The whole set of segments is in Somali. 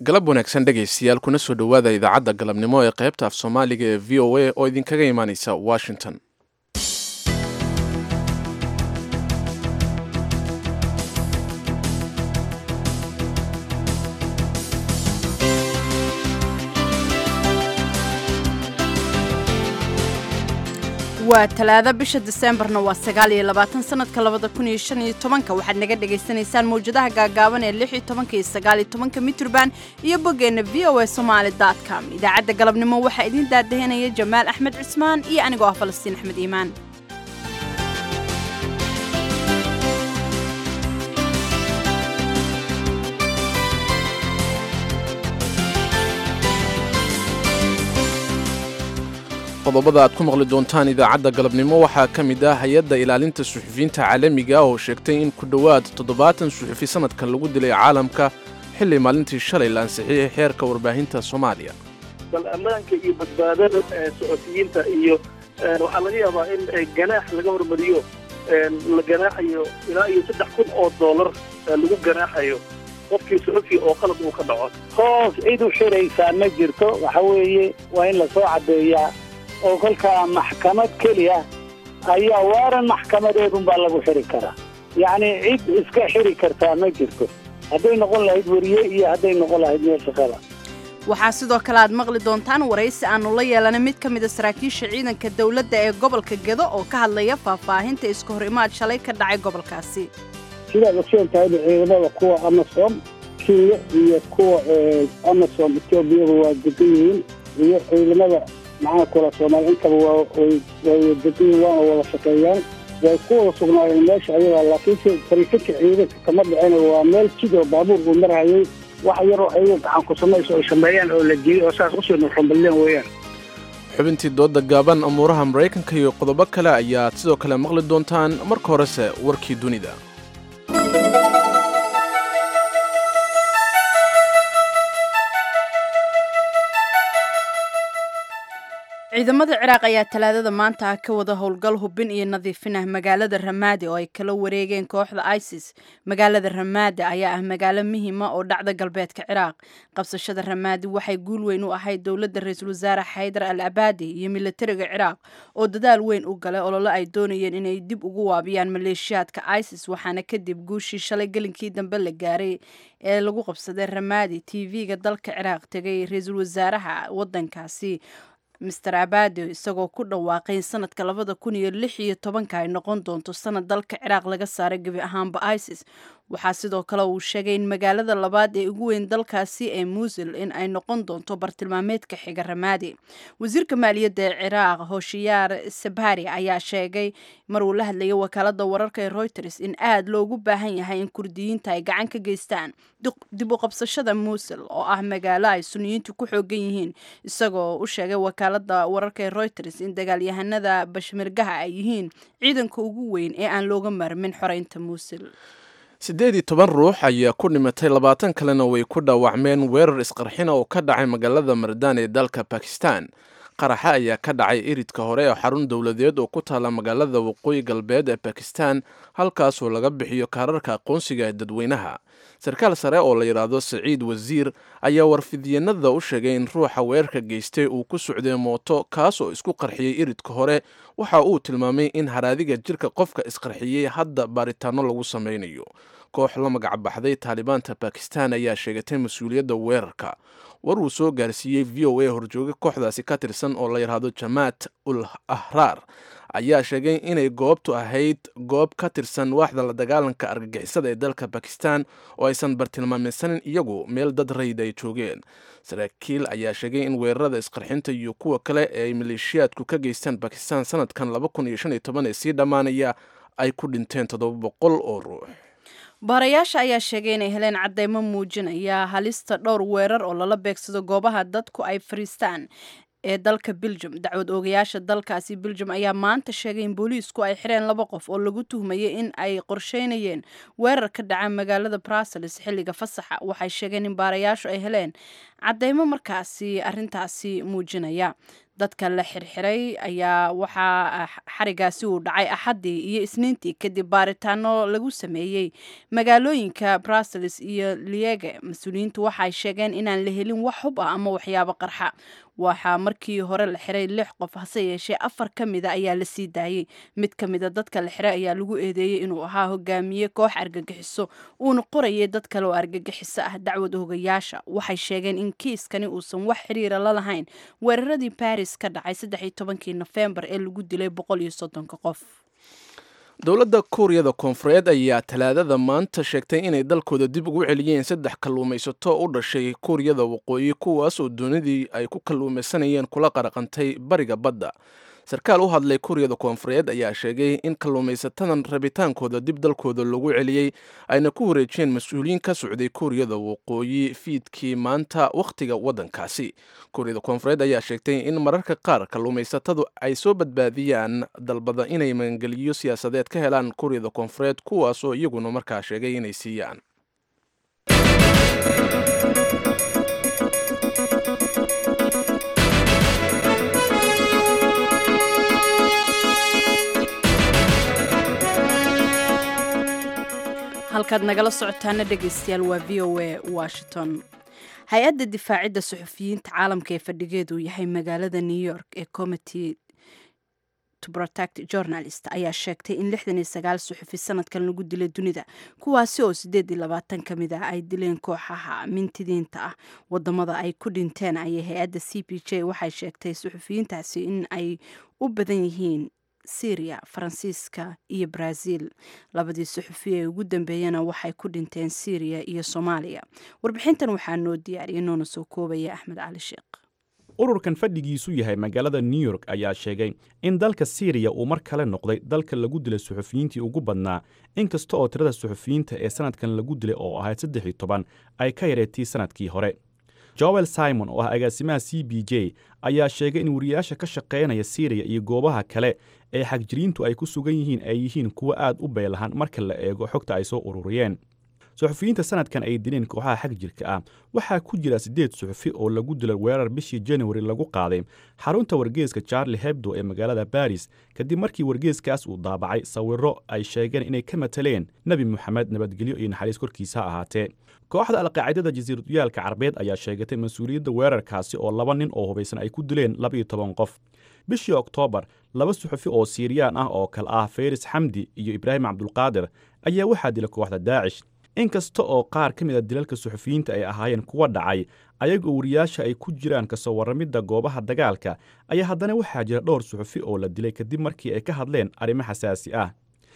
galab wanaagsan dhegaystayaal kuna soo dhowaada idaacadda galabnimo ee qaybta af soomaaliga ee v o a oo idinkaga imaaneysa washington waa talaado bisha diseembarna waa sagaal iyo labaatan sanadka labada kun iyo shan iyo tobanka waxaad naga dhagaysanaysaan mawjadaha gaagaaban ee lix iyo tobanka iyo sagaal iyo tobanka mitrban iyo boggeenna v o a somaali dot com idaacadda galabnimo waxaa idiin daadahinaya jamaal axmed cismaan iyo anigoo ah falastiin axmed iimaan qodobada aad ku maqli doontaan idaacadda galabnimo waxaa ka mid ah hay-adda ilaalinta suxufiyiinta caalamiga oo sheegtay in ku dhowaad toddobaatan suxufi sanadkan lagu dilay caalamka xilli maalintii shalay la ansixiyey xeerka warbaahinta soomaaliya bal ammaanka iyo badbaadada suxufiyiinta iyo waxaa laga yaabaa in ganaax laga hormariyo la ganaaxayo ilaa iyo saddex kun oo dollar lagu ganaaxayo qofkii suxufi oo qalad uu ka dhaco hoos cid u xiraysaa ma jirto waxa weeye waa in lasoo caddeeyaa oo kolkaa maxkamad keliya ayaa waaran maxkamadeedunbaa lagu xiri karaa yacni cid iska xiri kartaa ma jirto hadday noqon lahayd weriye iyo hadday noqon lahayd meel shaqada waxaa sidoo kale aad maqli doontaan waraysi aanu la yeelanay mid ka mida saraakiisha ciidanka dowladda ee gobolka gedo oo ka hadlaya faahfaahinta iska hor imaad shalay ka dhacay gobolkaasi sidaad ogsoon tahayba ciidamada kuwa amasom kenya iyo kuwa amasom etoobiyaba waa degan yihiin iyo ciidamada maxaa kula soomaaliya intaba waa way way degan yihiin waana wada shaqeeyaan way ku wada sugnaayeen meesha ayadaa laakiinse fariisinka ciidanka kama dhicina waa meel jidoo baabuur uu marhayay wax yaroo ayaga gacan ku samayso ay sameeyaan oo la jiyey oo saas usii nurxamballeen weeyaan xubintii dooda gaaban amuuraha maraykanka iyo qodobo kale ayaad sidoo kale maqli doontaan marka horese warkii dunida ciidamada ciraaq ayaa talaadada maanta ka wada howlgal hubin iyo nadiifin ah magaalada ramaadi oo ay kala wareegeen kooxda isis magaalada ramaadi ayaa ah magaalo muhiima oo dhacda galbeedka ciraaq qabsashada ramaadi waxay guul weyn u ahayd dowladda ra-iisul wasaare xaydar al abaadi iyo militariga ciraaq oo dadaal weyn u galay olole ay doonayeen inay dib ugu waabiyaan maleeshiyaadka isis waxaana kadib guushii shalay gelinkii dambe la gaaray ee lagu qabsaday ramaadi t v-ga dalka ciraaq tegay ra-iisul wasaaraha wadankaasi master abado isagoo ku dhawaaqay in sanadka labada kun iyo lix iyo tobanka ay noqon doonto sanad dalka ciraaq laga saaray gebi ahaanba isis waxaa sidoo kale uu sheegay in magaalada labaad ee ugu weyn dalkaasi ee muusil in ay noqon doonto bartilmaameedka xiga ramaadi wasiirka maaliyadda ee ciraaq hoshiyaar sabari ayaa sheegay mar uu la hadlayay wakaalada wararka ee reuters in aad loogu baahan yahay in kurdiyiinta ay gacan ka geystaan dib u qabsashada muusil oo ah magaalo ay suniyiintu ku xoogan yihiin isagoo u sheegay wakaalada wararka ee reuters in dagaalyahanada bashmirgaha ay yihiin ciidanka ugu weyn ee aan looga maarmin xoreynta muusil siddeed iyo toban ruux ayaa ku dhimatay labaatan kalena way ku dhaawacmeen weerar isqarxina oo ka dhacay magaalada mardaan ee dalka bakistan qaraxa ayaa ka dhacay iridka hore ee xarun dowladeed oo ku taala magaalada waqooyi galbeed ee bakistan halkaasoo laga bixiyo kaararka aqoonsiga ee dadweynaha sarkaal sare oo la yidhaahdo saciid wasiir ayaa warfidyenada u sheegay in ruuxa weerarka geystay uu ku socday mooto kaas oo isku qarxiyey iridka hore waxa uu tilmaamay in haraadiga jirka qofka isqarxiyey hadda baaritaano lagu sameynayo koox la magacbaxday taalibaanta bakistan ayaa sheegatay mas-uuliyadda weerarka war uu soo gaarsiiyey v o a horjooga kooxdaasi ka tirsan oo la yidhaahdo jamaat ul ahraar ayaa sheegay inay goobtu ahayd goob ka tirsan waaxda la dagaalanka argagixisada ee dalka bakistan oo aysan bartilmaameysanin iyagu meel dad rayid ay joogeen saraakiil ayaa sheegay in weerarada isqarxinta iyo kuwa kale ee ay maleeshiyaadku ka geystaan bakistan sanadkan laba kun iyo shan iyo toban ee sii dhammaanaya ay ku dhinteen toddoba boqol oo ruux baarayaasha ayaa sheegay inay heleen cadeymo muujinaya halista dhowr weerar oo lala beegsado goobaha dadku ay fariistaan ee dalka beljum dacwad oogayaasha dalkaasi beljum ayaa maanta sheegay in booliisku ay xireen laba qof oo lagu tuhmayay in ay qorsheynayeen weerar ka dhaca magaalada brussels xilliga fasaxa waxay sheegeen in baarayaashu ay heleen cadeymo markaasi arintaasi muujinaya dadka la xirxiray ayaa waxaa xarigaasi uu dhacay axaddii iyo isniintii kadib baaritaano lagu sameeyey magaalooyinka brussels iyo liege mas-uuliyiintu waxaay sheegeen inaan la helin wax hub ah ama waxyaabo qarxa waxaa markii hore la xiray lix qof hase yeeshee afar ka mida ayaa la sii daayey mid ka mida dadka la xiray ayaa lagu eedeeyey inuu ahaa hogaamiye koox argagixiso uuna qorayay dad kale oo argagixiso ah dacwad hogayaasha waxay sheegeen in kiiskani uusan wax xiriira la lahayn weeraradii baris ka dhacay saddexiyo tobankii nofembar ee lagu dilay boqol iyo soddonka qof dowladda kuuriyada koonfureed ayaa talaadada maanta sheegtay inay dalkooda dib ugu celiyeen saddex kalluumaysato u dhashay kuuriyada waqooyi kuwaas oo doonidii ay ku kalluumaysanayeen kula qaraqantay bariga badda sarkaal u hadlay kuuriyada koonfureed ayaa sheegay in kalluumaysatadan rabitaankooda dib dalkooda lagu celiyey ayna ku wareejiyeen mas-uuliyiin ka socday kuuriyada waqooyi fiidkii maanta wakhtiga waddankaasi kuuriyada koonfureed ayaa sheegtay in mararka qaar kalluumaysatadu ay soo badbaadiyaan dalbada inay magangeliyo siyaasadeed ka helaan kuuriyada koonfureed kuwaas oo iyaguna markaa sheegay inay siiyaan halkaad nagala socotaana dhegaystayaal waa v o a washington hay-adda difaacidda suxufiyiinta caalamka ee fadhigeedu yahay magaalada new york ee committee to protect journalist ayaa sheegtay in lixdan iyo sagaal suxufi sanadkan lagu dilay dunida kuwaasi oo sideed iyo labaatan ka mid ah ay dileen kooxaha mintidiinta ah wadamada ay ku dhinteen ayay hay-adda c p j waxay sheegtay suxufiyiintaasi in ay u badan yihiin syria faransiiska iyo brazil labadii suxufi ee ugu dambeeyana waxay ku dhinteen syriya iyo soomaaliya warbixintan waxaa noo diyaariyay noona soo koobaya axmed cali sheekh ururkan fadhigiisu yahay magaalada new york ayaa sheegay in dalka syriya uu mar kale noqday dalka lagu dilay suxufiyiintii ugu badnaa inkasta oo tirada suxufiyiinta ee sanadkan lagu dilay oo ahayd saddex iyo toban ay ka yareetay sanadkii hore joel simon oo ah agaasimaha c b j ayaa sheegay in wariyaasha ka shaqaynaya syriya iyo goobaha kale ee xagjiriintu ay ku sugan yihiin ay yihiin kuwo aad u beelahan marka la eego xogta ay soo ururiyeen suxufiyiinta sanadkan ay dileen kooxaha xag jirka ah waxaa ku jira siddeed suxufi oo lagu dilay weerar bishii januari lagu qaaday xarunta wargeeska charlie hebdo ee magaalada baris kadib markii wargeeskaas uu daabacay sawirro ay sheegeen inay ka mataleen nebi moxamed nabadgelyo iyo naxariis korkiisa ha ahaatee kooxda alqaacidada jasiiraduyaalka carbeed ayaa sheegatay mas-uuliyadda weerarkaasi oo laba nin oo hubaysan ay ku dileen labaiyo toban qof bishii oktoobar laba suxufi oo siiriyaan ah oo kale ah feris xamdi iyo ibraahim cabdulqaadir ayaa waxaa dilay kooxda daacish inkasta oo qaar ka mid a dilalka suxufiyiinta ay ahaayeen kuwa dhacay ayagoo wariyaasha ay ku jiraan kasoo warramidda goobaha dagaalka ayaa haddana waxaa jira dhowr suxufi oo la dilay kadib markii ay ka hadleen arrimo xasaasi ah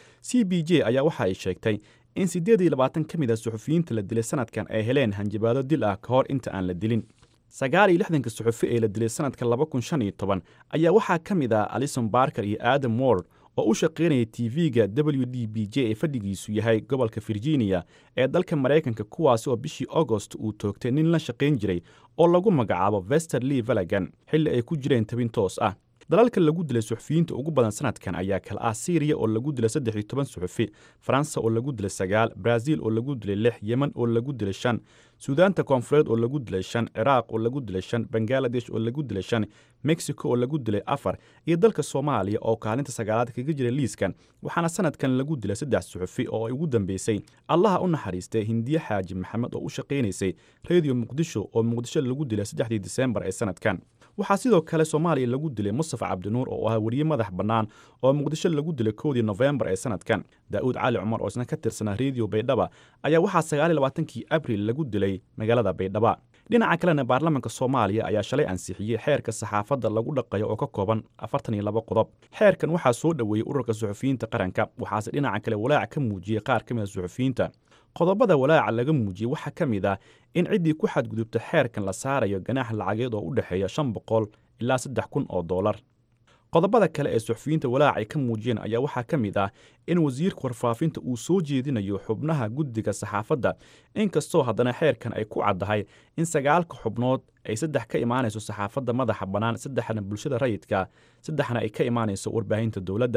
c b j ayaa waxa ay sheegtay in siddeed iyo labaatan ka mid a suxufiyiinta la dilay sanadkan ay heleen hanjabaado dil ah ka hor inta aan la dilin sagaal iyo lixdanka suxufi ee la dilay sanadka laba kun shan iyo toban ayaa waxaa ka mid ah alison barker iyo adam ward oo u shaqaynaya tv-ga w d b j ee fadhigiisu yahay gobolka virginia ee dalka maraykanka kuwaasi oo bishii agost uu toogtay nin la shaqayn jiray oo lagu magacaabo vester lee valagan xilli ay ku jireen tabin toos ah dalalka lagu dilay suxufiyiinta ugu badan sanadkan ayaa kala ah syriya oo lagu dilay saddex iyo toban suxufi faransa oo lagu dilay sagaal brazil oo lagu dilay lix yemen oo lagu dilay shan suudaanta koonfureed oo lagu dilay shan ciraaq oo lagu dilay shan bangaladesh oo lagu dilay shan mexico oo lagu dilay afar iyo dalka soomaaliya oo kaalinta sagaalaad kaga jira liiskan waxaana sanadkan lagu dilay saddex suxufi oo ay ugu dambeysay allaha u naxariistay hindiye xaaji maxamed oo u shaqaynaysay rediyo muqdisho oo muqdisho lagu dilay saddexdii disembar ee sanadkan waxaa sidoo kale soomaaliya lagu dilay mustafa cabdinuur oo ahaa weriye madax bannaan oo muqdisho lagu dilay kowdii nofembar ee sanadkan daa'uud cali cumar oo isna ka tirsanaa rediyo baydhaba ayaa waxaa sagaaliyo labaatankii abril lagu dilay magaalada baydhaba dhinaca kalena baarlamaanka soomaaliya ayaa shalay ansixiyey xeerka saxaafadda lagu dhaqayo oo ka kooban afartan iyo laba qodob xeerkan waxaa soo dhoweeyey ururka suxufiyiinta qaranka waxaase dhinaca kale walaac ka muujiyey qaar ka mid a suxufiyiinta qodobada walaaca laga muujiyey waxaa ka mid ah in ciddii ku xadgudubta xeerkan la saarayo ganaax lacageed oo u dhexeeya shan boqol ilaa saddex kun oo dollar qodobada kale ee suxufiyiinta walaac ay ka muujiyeen ayaa waxaa ka mid ah in wasiirka warfaafinta uu soo jeedinayo xubnaha guddiga saxaafadda inkastoo haddana xeerkan ay ku caddahay in sagaalka xubnood ay saddex ka imaanayso saxaafadda madaxa bannaan saddexna bulshada rayidka saddexna ay ka imaanayso warbaahinta dowladda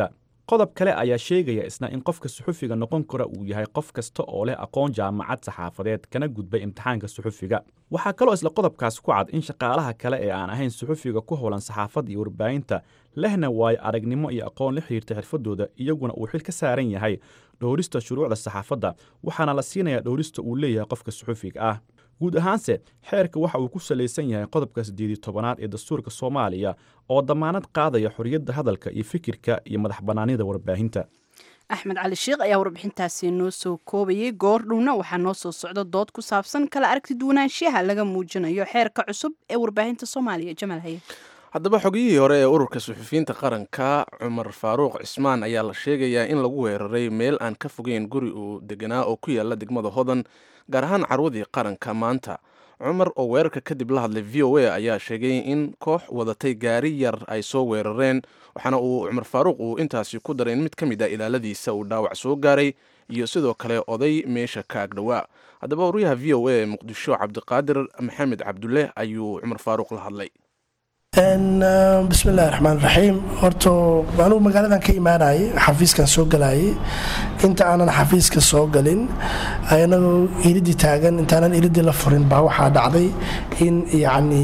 qodob kale ayaa sheegaya isna in qofka suxufiga noqon kara uu yahay qof kasta oo leh aqoon jaamacad saxaafadeed kana gudbay imtixaanka suxufiga waxaa kaloo isla qodobkaas ku cad in shaqaalaha kale ee aan ahayn suxufiga ku howlan saxaafadda iyo warbaahinta lehna waayo aragnimo iyo aqoon la xiriirta xirfadooda iyaguna uu xil ka saaran yahay dhowrista shuruucda saxaafadda waxaana la siinayaa dhowrista uu leeyahay qofka suxufiga ah guud ahaanse xeerka waxa uu ku salaysan yahay qodobka siddeedii tobanaad ee dastuurka soomaaliya oo dammaanad qaadaya xorriyadda hadalka iyo fikirka iyo madax bannaanida warbaahinta axmed cali sheikh ayaa warbixintaasi noo soo koobayay goordhowna waxaa noo soo socda dood ku saabsan kala aragti duwanaanshiyaha laga muujinayo xeerka cusub ee warbaahinta soomaaliya jamaal haye haddaba xogiyihii hore ee ururka suxufiyiinta qaranka cumar faaruuq cismaan ayaa la sheegayaa in lagu weeraray meel aan ka fogeyn guri uu deganaa oo ku yaala degmada hodan gaar ahaan carwadii qaranka maanta cumar oo weerarka kadib la hadlay v o a ayaa sheegay in koox wadatay gaari yar ay soo weerareen waxaana uu cumar faaruuq uu intaasi ku daray in mid ka mid a ilaaladiisa uu dhaawac soo gaaray iyo sidoo kale oday meesha ka agdhowaa haddaba waryaha v o a ee muqdisho cabdiqaadir maxamed cabdulle ayuu cumar faaruuq la hadlay bismillahi raxmaan raxiim horta anugu magaaladan ka imaanayay xafiiskan soo galayay inta aanan xafiiska soo galin anagoo iridii taagan intaanan iridii la furin baa waxaa dhacday in yacni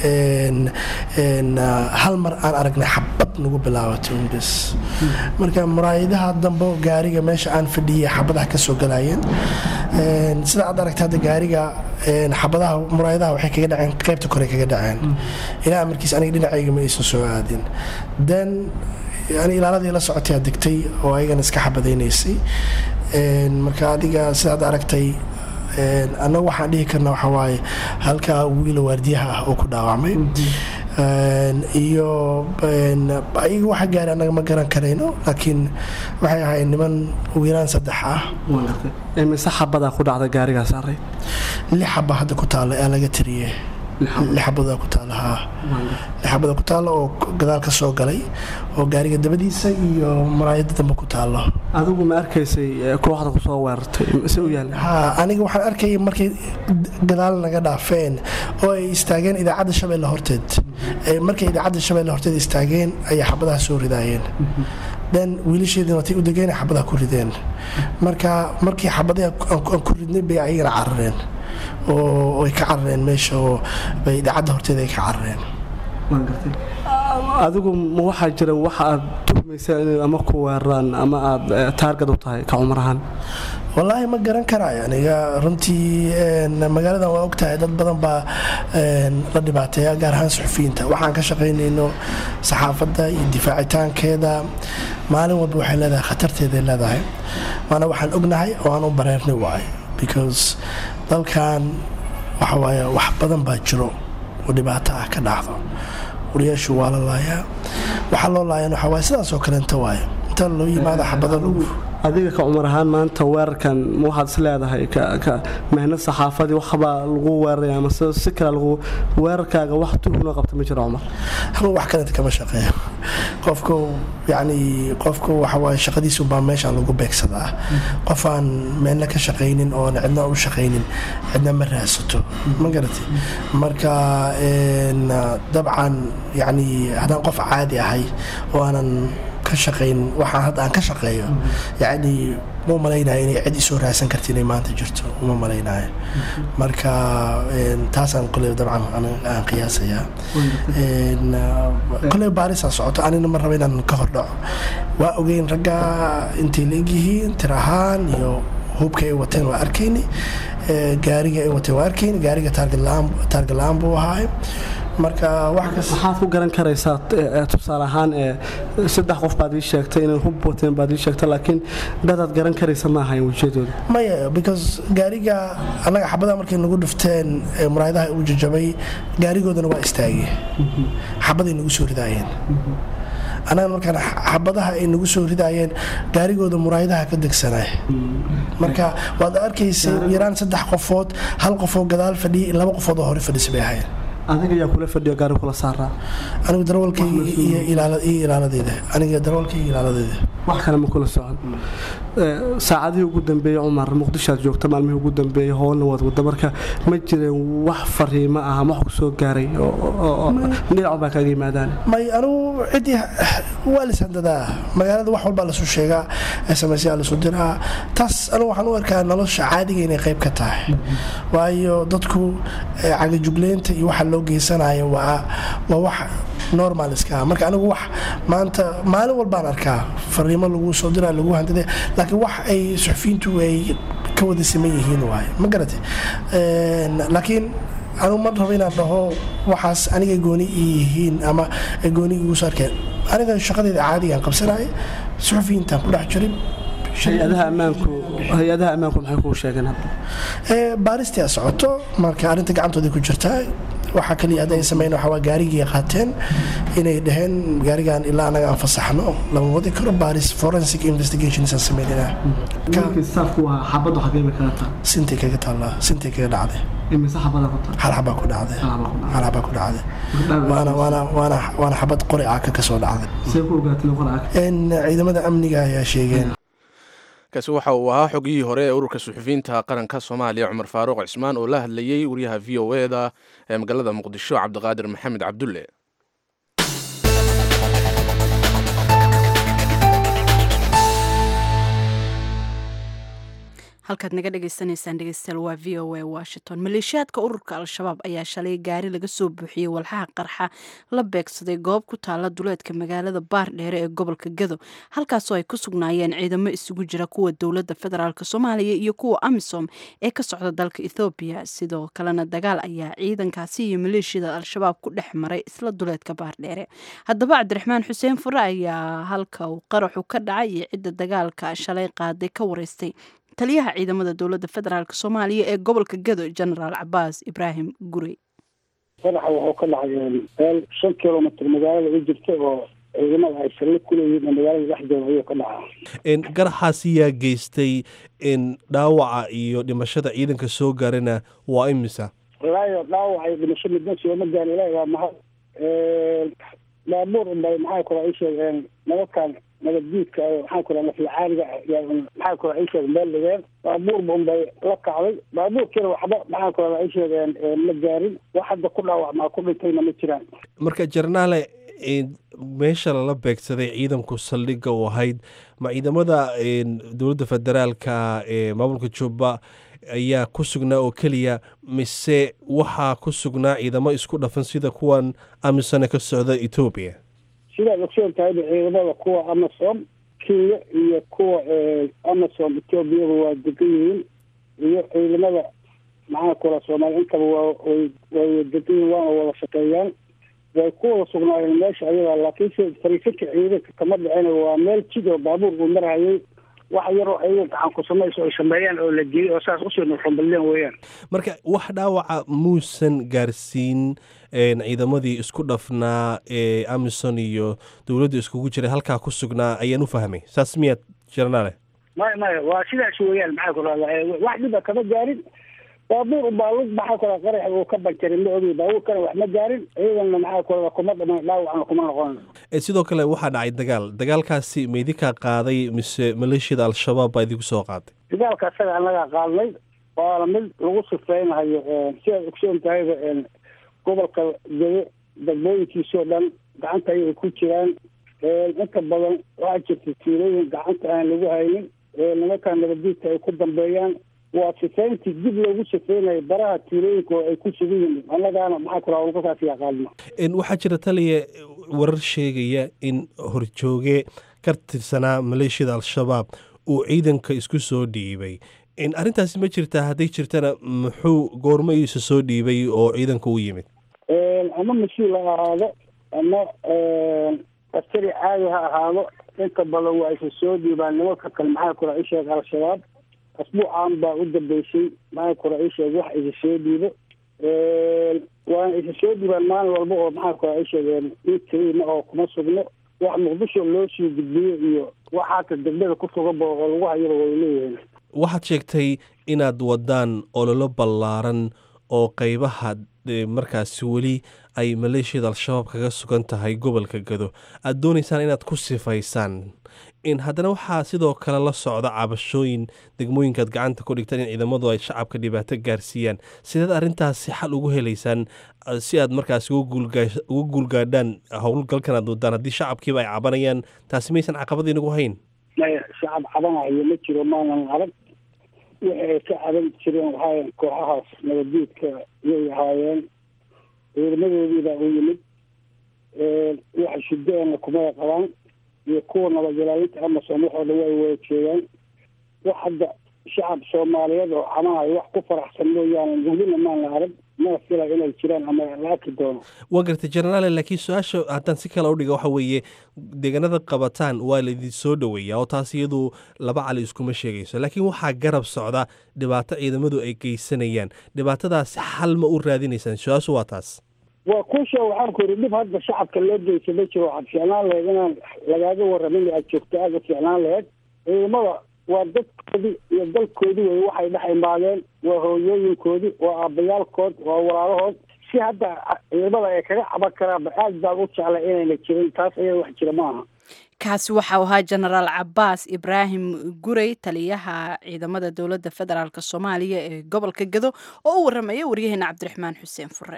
hal mar aan aragnay xabad nagu bilaabatay unbes marka muraayadaha dambe gaariga meesha aan fadhiyay xabadaha ka soo galayeen sida aad aragta hadda gaariga xabadaha muraayadaha waxay kaga dhaceen qaybta kore kaga dhaceen ilaa amarkiis aniga dhinacayga ma aysan soo aadin then yani ilaaladii la socotay aad degtay oo ayagana iska xabadaynaysay marka adiga sidaad aragtay annagu waxaan dhihi karna waxaa waaye halkaa wiila waardiyaha ah oo ku dhaawacmay iyo ayaga waxa gaari annaga ma garan karayno laakiin waxay ahayd niman wiilaan saddex ah mise xabadaa ku dhacda gaarigaa saaray lix xaba hadda ku taalla ee laga tiriye lixabada ku taala haa lixabada ku taalla oo gadaal ka soo galay oo gaariga dabadiisa iyo maraayada dambe ku taalo adigu ma arkaysay kooxda kusoo weerartay se u yaal ha aniga waxaan arkayay markay gadaal naga dhaafeen oo ay istaageen idaacadda shabeelle horteed markay idaacadda shabeelle horteed istaageen ayay xabadaha soo ridaayeen then wiilasheedina watay u degeen xabadaha ku rideen marka markii xabadaha aan ku ridnay bay ayagana carareen oo ay ka carareen meesha oo bay idaacadda horteeda ay ka carareen adigu ma waxaa jira waxa aad tuhmaysa inay ama ku weeraraan ama aad taargad u tahay ka cumar ahaan wallaahi ma garan karaayo aniga runtii magaaladan waa ogtahay dad badan baa la dhibaateeya gaar ahaan suxufiyiinta waxaan ka shaqaynayno saxaafadda iyo difaacitaankeeda maalin walba waxay leedahay khatarteeday leedahay waana waxaan ognahay oo aan u bareernay waayo because dalkan waxa waaye wax badan baa jiro oo dhibaato ah ka dhacdo wariyaashu waa la laayaa waxaa loo laayan waxaa waaye sidaasoo kaleenta waaye inta loo yimaada xabado lagu adiga ka cumar ahaan maanta weerarkan ma waxaad is leedahay mehnad saxaafadii waxbaa lagu weeraraya ama si kale lagu weerarkaaga wax tuhunoo qabta ma jiro cumar anu wax kalenta kama shaqeeyo qofku yacni qofku waxa waaye shaqadiisu baa meeshaan lagu beegsadaa qof aan meelna ka shaqaynin oon cidna u shaqaynin cidna ma raadsato ma garatay marka dabcan yacni haddaan qof caadi ahay oo aanan ka shaqayn waxaan hadda aan ka shaqeeyo yacni ma malaynayo inay cid isoo raadsan karta inay maanta jirto uma malaynayo marka taasaan qole dabcan aan qiyaasayaa kole baarisaa socoto anina ma raba inaan ka hordhaco waa ogeyn ragga intay la egyihiin tir ahaan iyo hubka ay wateen waa arkayni gaariga ay wateen waa arkayni gaariga taarga la-aan buu ahaay marka waxaad ku garan karaysaa tusaale ahaan saddex qof baad ii sheegtay inay hub wateen baad ii sheegtay laakiin dadaad garan karaysa ma ahayn wejiyadooda maya because gaariga annaga xabadaha markay nagu dhufteen muraayadaha uu jajabay gaarigoodana waa istaagay xabaday nagu soo ridaayeen annaga markaan xabadaha ay nagu soo ridaayeen gaarigooda muraayadaha ka degsanay marka waad arkaysay yaraan saddex qofood hal qofoo gadaal fadhiyay laba qofood oo hore fadhisa bay ahayn adiga ayaa kula fadhiyo gaari kula saaraa anigu darawalkayga iyo ilaaladeeda aniga darawalkayga ilaaladeeda wax kale ma kula socon saacadihii ugu dambeeyey cumar muqdishoaad joogta maalmihii ugu dambeeyey howlna waad wada marka ma jireen wax fariimo ah ama wax ku soo gaaray dhinac baa kaaga yimaadaan may anugu ciddii waa lishandadaa magaalada wax walbaa lasu sheegaa smsyaa lasu diraa taas anugu waxaan u arkaa nolosha caadiga inay qayb ka tahay waayo dadku cagajugleynta iyo waxa loo geysanayo waa waa wax normal iska ah marka anigu wax maanta maalin walbaan arkaa fariimo lagu soo diraa lagu handada laakiin wax ay suxufiyiintu ay ka wada siman yihiin waaye ma garate laakiin anugu ma rabo inaan dhaho waxaas aniga gooni yihiin ama gooni igu soo arkeen aniga shaqadeeda caadigaan qabsanaya suxufiyiintaan ku dhex jirin hay-adaha ammaanku hay-adaha ammaanku maxay kuu sheegeen hadda baaristii socoto marka arrinta gacantooda ku jirtaa waxaa kaliya hadda ay sameyn waxaa waa gaarigii qaateen inay dhaheen gaarigan ilaa anaga aan fasaxno lama wadi karo baaris forensic investigations aan sameynayna staafku waa xabaddu xagee bay kaga taa sintay kaga taallaa sintay kaga dhacday imise xabada ku taa hal xabaa ku dhacday hal xabaa ku dhacday waana waana waana waana xabad qori caaka ka soo dhacday see ku ogaatay qoracaka ciidamada amniga ayaa sheegeen kaasi waxa uu ahaa xogiyihii hore ee ururka suxufiyiinta qaranka soomaaliya cumar faaruuq cismaan oo la hadlayey wariyaha v o e da ee magaalada muqdisho cabdiqaadir maxamed cabdulle halkaad naga dhagaysanaysaan dhegeystayaal waa v o a washington maleeshiyaadka ururka al-shabaab ayaa shalay gaari laga soo buuxiyey walxaha qarxa la beegsaday goob ku taala duleedka magaalada baardheere ee gobolka gado halkaasoo ay ku sugnaayeen ciidamo isugu jira kuwa dowladda federaalk soomaaliya iyo kuwa amisom ee ka socda dalka ethoobiya sidoo kalena dagaal ayaa ciidankaasi iyo maleeshiyada al-shabaab ku dhex maray isla duleedka baardheere haddaba cabdiraxmaan xuseen fure ayaa halka uu qaraxu ka dhacay iyo cidda dagaalka shalay qaaday ka wareystay taliyaha ciidamada dowladda federaalk soomaaliya ee gobolka gado genaraal cabaas ibraahim gurey qaraxa wuxuu ka dhacay meel shan kilomitr magaalada u jirta oo ciidamada ay saldhig ku leeyihiin magaalada dhexdeeda ayuu ka dhacaa garaxaasi yaa geystay dhaawaca iyo dhimashada ciidanka soo gaarana waa imisa walaayo dhaawac iyo dhimasho midna sooma gaar ilahi waa mahad baabuur unbay maxaa kula ay sheegeen nabadkan nabaddiidka maxaa kula naflacaaliga maxaa kula ay sheegeen meel dhigeen baabuurba unbay la kacday baabuurkiina waxba maxaa kula ay sheegeen ma gaarin wax hadda ku dhaawacmaa ku dhintayna ma jiraan marka jarnaale meesha lala beegsaday ciidanku saldhigga u ahayd ma ciidamada dowladda federaalka ee maamulka jubba ayaa ku sugnaa oo keliya mise waxaa ku sugnaa ciidamo isku dhafan sida kuwan amisone ka socda etoobiya sidaad ogsoon tahayba ciidamada kuwa amasom kenya iyo kuwa amasom etoobiyaba waa degan yihiin iyo ciidamada maxaa kula soomaaliya intaba waa way way degan yihiin waana wada shaqeeyaan way ku wada sugnaayeen meesha ayadaa laakiinse fariisinka ciidanka kama dhicin waa meel jid oo baabuur uu marhayay wax yaroo ayaga gacan ku samayso ay sameeyaan oo la geliyay oo saas usii nuxumballeen weeyaan marka wax dhaawaca muusan gaarsiin ciidamadii isku dhafnaa ee amison iyo dowladda iskugu jiray halkaa ku sugnaa ayaan u fahmay saas miyaad jarnaale maya maya waa sidaas weeyaan maxaa ku rahda wax dhiba kama gaarin baabuur ubaa lug maxaa ku raha qarax uu ka banjarin ma ogi baabuurkana wax ma gaarin ciidanna maxaa ku raha kuma dhaman dhaawacna kuma noqon sidoo kale waxaa dhacay dagaal dagaalkaasi ma idinkaa qaaday mise maleeshiyada al-shabaab baa idinku soo qaaday dagaalka isaga annagaa qaadnay waana mid lagu sifeynayo sidaad ogsoon tahayba gobolka gado degmooyinkiisoo dhan gacanta ayay ku jiraan inta badan waxaa jirta tiirooyin gacanta aan lagu haynin nimankan nabadiidka ay ku dambeeyaan waa sifeyntii dib loogu sifeynayo baraha tiirooyinka oo ay ku sugan yihiin annagaana maxaa ku raha ulkasaas yaqaano waxaa jira taliya warar sheegaya in horjooge ka tirsanaa maleeshiyada al-shabaab uu ciidanka isku soo dhiibay arrintaasi ma jirtaa hadday jirtana muxuu goormo iisa soo dhiibay oo ciidanka u yimid ama mas-uul ha ahaado ama askari caadi ha ahaado inta badan waa isa soo dhiibaan nimanka kale maxaa kula isheeg al-shabaab asbuucan baa u dambeysay maxaa kula isheeg wax isa soo dhiibo waana isa soo dhiibaan maalin walba oo maxaa kula isheegeen ii keliima oo kuma sugno wax muqdisho loo sii gudbiyo iyo wax hata degmada ku suganba oo lagu hayaba way leeyihiin waxaad sheegtay inaad wadaan ololo ballaaran oo qeybaha markaasi weli ay maleeshiyada al-shabaab kaga sugan tahay gobolka gado aada doonaysaan inaad ku sifaysaan in haddana waxaa sidoo kale la socda cabashooyin degmooyinkaad gacanta ku dhigtaan in ciidamadu ay shacabka dhibaato gaarsiiyaan sideed arrintaasi xal ugu helaysaan si aad markaas uga guulgaadhaan howlgalkan aad wadaan haddii shacabkiiba ay cabanayaan taasi maysan caqabad inagu hayn maya shacab cabanayo ma jiro maanan arag wixi ay ka caban jireen waxaayen kooxahaas nabaddiidka iyay ahaayeen ciidamadoodiibaa u yimid waxa shidaana kumay qabaan iyo kuwa nabad ilaalinta amasom waxoo dhan way wada jeedaan wax hadda shacab soomaaliyeed oo cabanayo wax ku faraxsan mooyaane welina maana arag mana fila inay jiraan ama la arki doono waa gartay jenaraale laakiin su-aasha haddaan si kale udhiga waxa weeye deegaanada qabataan waa laidin soo dhoweeyaa oo taas iyadu laba cali iskuma sheegayso laakiin waxaa garab socda dhibaato ciidamadu ay geysanayaan dhibaatadaasi xal ma u raadinaysaan su-aashu waa taas waa kuusha waxaan ku yidhi dhib hadda shacabka loo geysa ma jiro waxaad fiicnaan lahayd inaan lagaaga warramin aad joogto aada fiicnaan lahayd ciidamada waa dadkoodii iyo dalkoodii wey waxay dhex imaadeen waa hooyooyinkoodii waa aabbayaalkood waa walaalahood si hadda ciidamada ay kaga caban karaanba aad baan u jeclay inayna jirin taas ayada wax jira ma aha kaasi waxau ahaa jenaraal cabaas ibraahim gurey taliyaha ciidamada dowladda federaalk soomaaliya ee gobolka gado oo u warramaya waryaheena cabdiraxmaan xuseen fure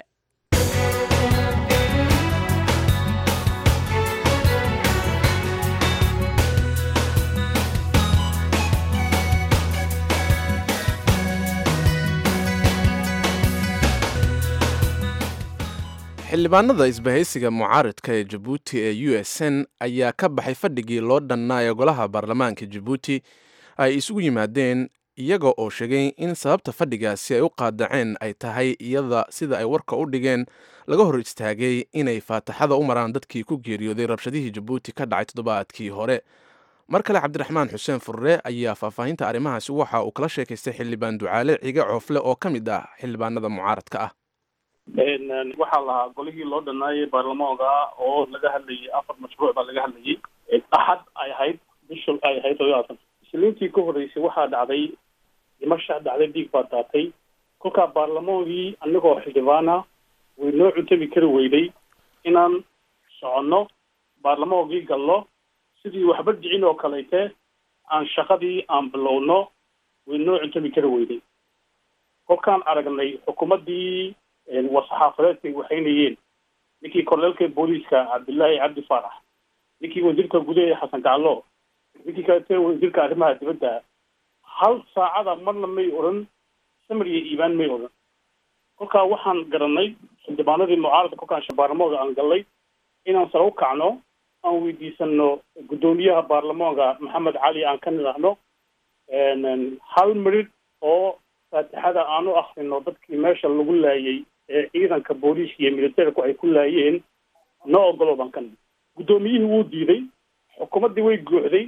xildhibaanada isbahaysiga mucaaridka ee jabuuti ee u s n ayaa ka baxay fadhigii loo dhannaa ee golaha baarlamaanka jabuuti ay isugu yimaadeen iyaga oo sheegay in sababta fadhigaasi ay u qaadaceen ay tahay iyada sida ay warka u dhigeen laga hor istaagay inay faataxada u maraan dadkii ku geeriyooday rabshadihii jabuuti ka dhacay toddobaadkii hore mar kale cabdiraxmaan xuseen furre ayaa faahfaahinta arrimahaasi waxa uu kala sheekaystay xildhibaan ducaale cige coofle oo ka mid ah xildhibaanada mucaaradka ah waxaa lahaa golihii loo dhanaayay baarlamaanka oo laga hadlayay afar mashruuc baa laga hadlayay axad ay ahayd bishul ay ahayd todobaatan isliintii ka horreysay waxaa dhacday dhimasha dhacday dhiig baa daatay kolkaa baarlamaankii anigoo xildhibaana way noo cuntabi kari weyday inaan soconno baarlamaankii galno sidii waxba dhicin oo kaleyte aan shaqadii aan bilowno way noo cuntabi kari weyday kolkaan aragnay xukuumaddii war-saxaafadeedkay waxaynayeen ninkii korleelka booliiska cabdillaahi cabdi faarax ninkii wasiirka gudaha xasan gaclo ninkii kalete wasiirka arrimaha dibadda hal saacada marna may odhan samir iyo iibaan may odhan kolkaa waxaan garanay xildhibaanadii mucaaradka kolkaan baarlamaanka aan gallay inaan sare u kacno aan weydiisano guddoomiyaha baarlamaanka maxamed cali aan ka nidhaahno hal mirid oo faatixada aan u akrino dadkii meesha lagu laayay ee ciidanka booliiska iyo militerku ay ku laayeen noo ogolo baan ka nid guddoomiyihii wuu diiday xukuumaddii way guuxday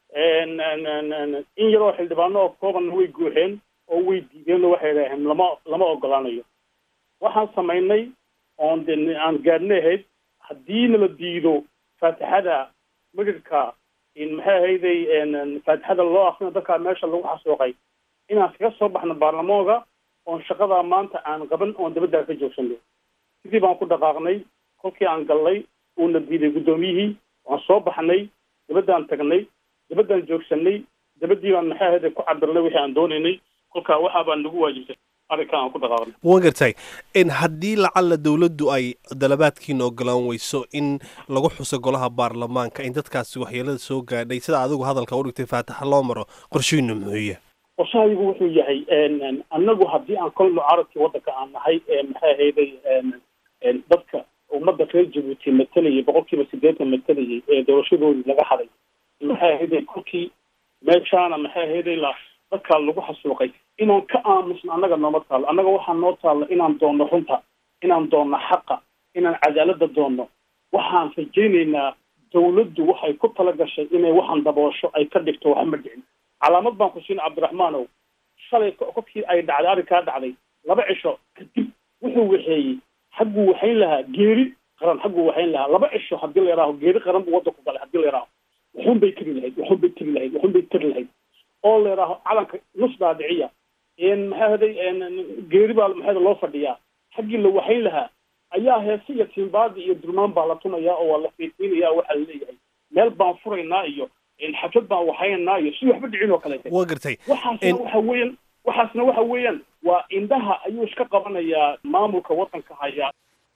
in yaroo xildhibaano oo koobanna way guuxeen oo way diideen oo waxay idhaaheen lama lama ogolaanayo waxaan samaynay oon de aan gaadhna ahayd haddii nala diido faatixada midhirka maxay ahayday faatixada loo akrino dadkaa meesha lagu xasuuqay inaan kaga soo baxno baarlamaanka oon shaqadaa maanta aan qaban oon dabaddaa ka joogsano sidii baan ku dhaqaaqnay kolkii aan gallay uuna diiday guddoomiyihii waan soo baxnay dabaddaan tagnay dabaddaan joogsanay dabaddii baan maxay ahayday ku cabirnay wixii aan doonaynay kolkaa waxaa baan nagu waajibtay arrinka aan ku dhaqaaqnay waan gartay in haddii lacalla dowladdu ay dalabaadkiina ogolaan weyso in lagu xuso golaha baarlamaanka in dadkaasi waxyeelada soo gaadhay sida adigu hadalka u dhigtay faataxa loo maro qorshihiinu muxuuya qorshahaygu wuxuu yahay annagu haddii aan kol mucaaradkii waddanka aan nahay maxay ahayday dadka ummadda reer jabuuti matalayay boqolkiiba siddeetan matalayay ee doorashadoodii laga haday maxay ahayday kolkii meeshaana maxay ahayday la dadkaa lagu xasuuqay inaan ka aamusno annaga nooma taalo annaga waxaa noo taalla inaan doonno runta inaan doonno xaqa inaan cadaaladda doonno waxaan rajaynaynaa dawladdu waxay ku tala gashay inay waxaan daboosho ay ka dhigto waxa ma dhicin calaamad baan ku siin cabdiraxmaanow shalay kolkii ay dhacday arrinkaa dhacday laba cisho kadib wuxuu waxeeyey xagguu waxayn lahaa geeri qaran xagguu waxayn lahaa laba cisho haddii la yidhaaho geeri qaran buu waddanku galay haddii la yidhaaho waxun bay tiri lahayd waxun bay tiri lahayd waxun bay tiri lahayd oo la yidhaaho calanka nus dhaadhiciya maxaa haday geeri baa maxaa loo fadhiyaa xaggii la waxayn lahaa ayaa heese iyo tiimbaadi iyo durmaan baa la tumayaa oo waa la fiidfiinaya waxaa laleeyahay meel baan furaynaa iyo xaflad baan waxaynaynaa iyo si waxba dhicin oo kaleete waa gartay waxaasna waxa weeyaan waxaasna waxa weeyaan waa indhaha ayuu iska qabanayaa maamulka waddanka haya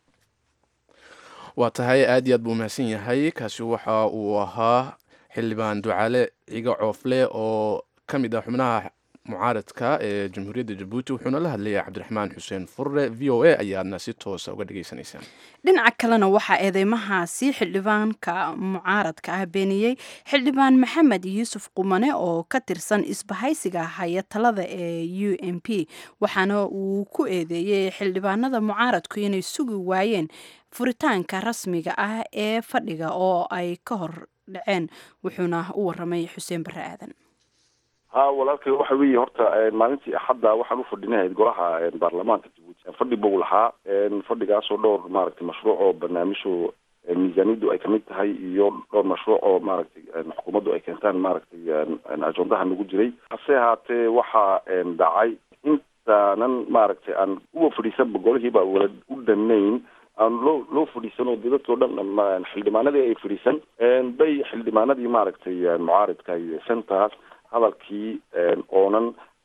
waa tahay aad iyo aad buu mahadsan yahay kaasi waxa uu ahaa xildhibaan ducaale ciga coofle oo ka mid ah xubnaha mucaaradka ee jamhuuriyadda jabuuti wuxuuna la hadlayay cabdiraxmaan xuseen furre v o a ayaadna si toosa uga dhagaysanaysaan dhinaca kalena waxaa eedeymahaasi xildhibaanka mucaaradka ah beeniyey xildhibaan maxamed yuusuf qumane oo ka tirsan isbahaysiga haya talada ee u m p waxaana uu ku eedeeyey xildhibaanada mucaaradku inay sugi waayeen furitaanka rasmiga ah ee fadhiga oo ay ka hor dhaceen wuxuuna u waramay xuseen barre aadan ha walaalkay waxa weeye horta maalintii axadda waxaan u fadhinahayd golaha baarlamaanka jabuuti fadhi buu lahaa fadhigaasoo dhowr maaragtay mashruuc oo barnaamijhu miisaaniyaddu ay kamid tahay iyo dhowr mashruuc oo maaragtay xukuumaddu ay keentaan maaragtay ajondaha nagu jiray hase ahaatee waxaa dhacay intaanan maaragtay aan uwa fadhiisanba golihiiba wala u dhanayn aan loo loo fadhiisan oo dadkao dhan xildhibaanadii ay fadhiisan bay xildhibaanadii maaragtay mucaaridka iyo centers hadalkii oonan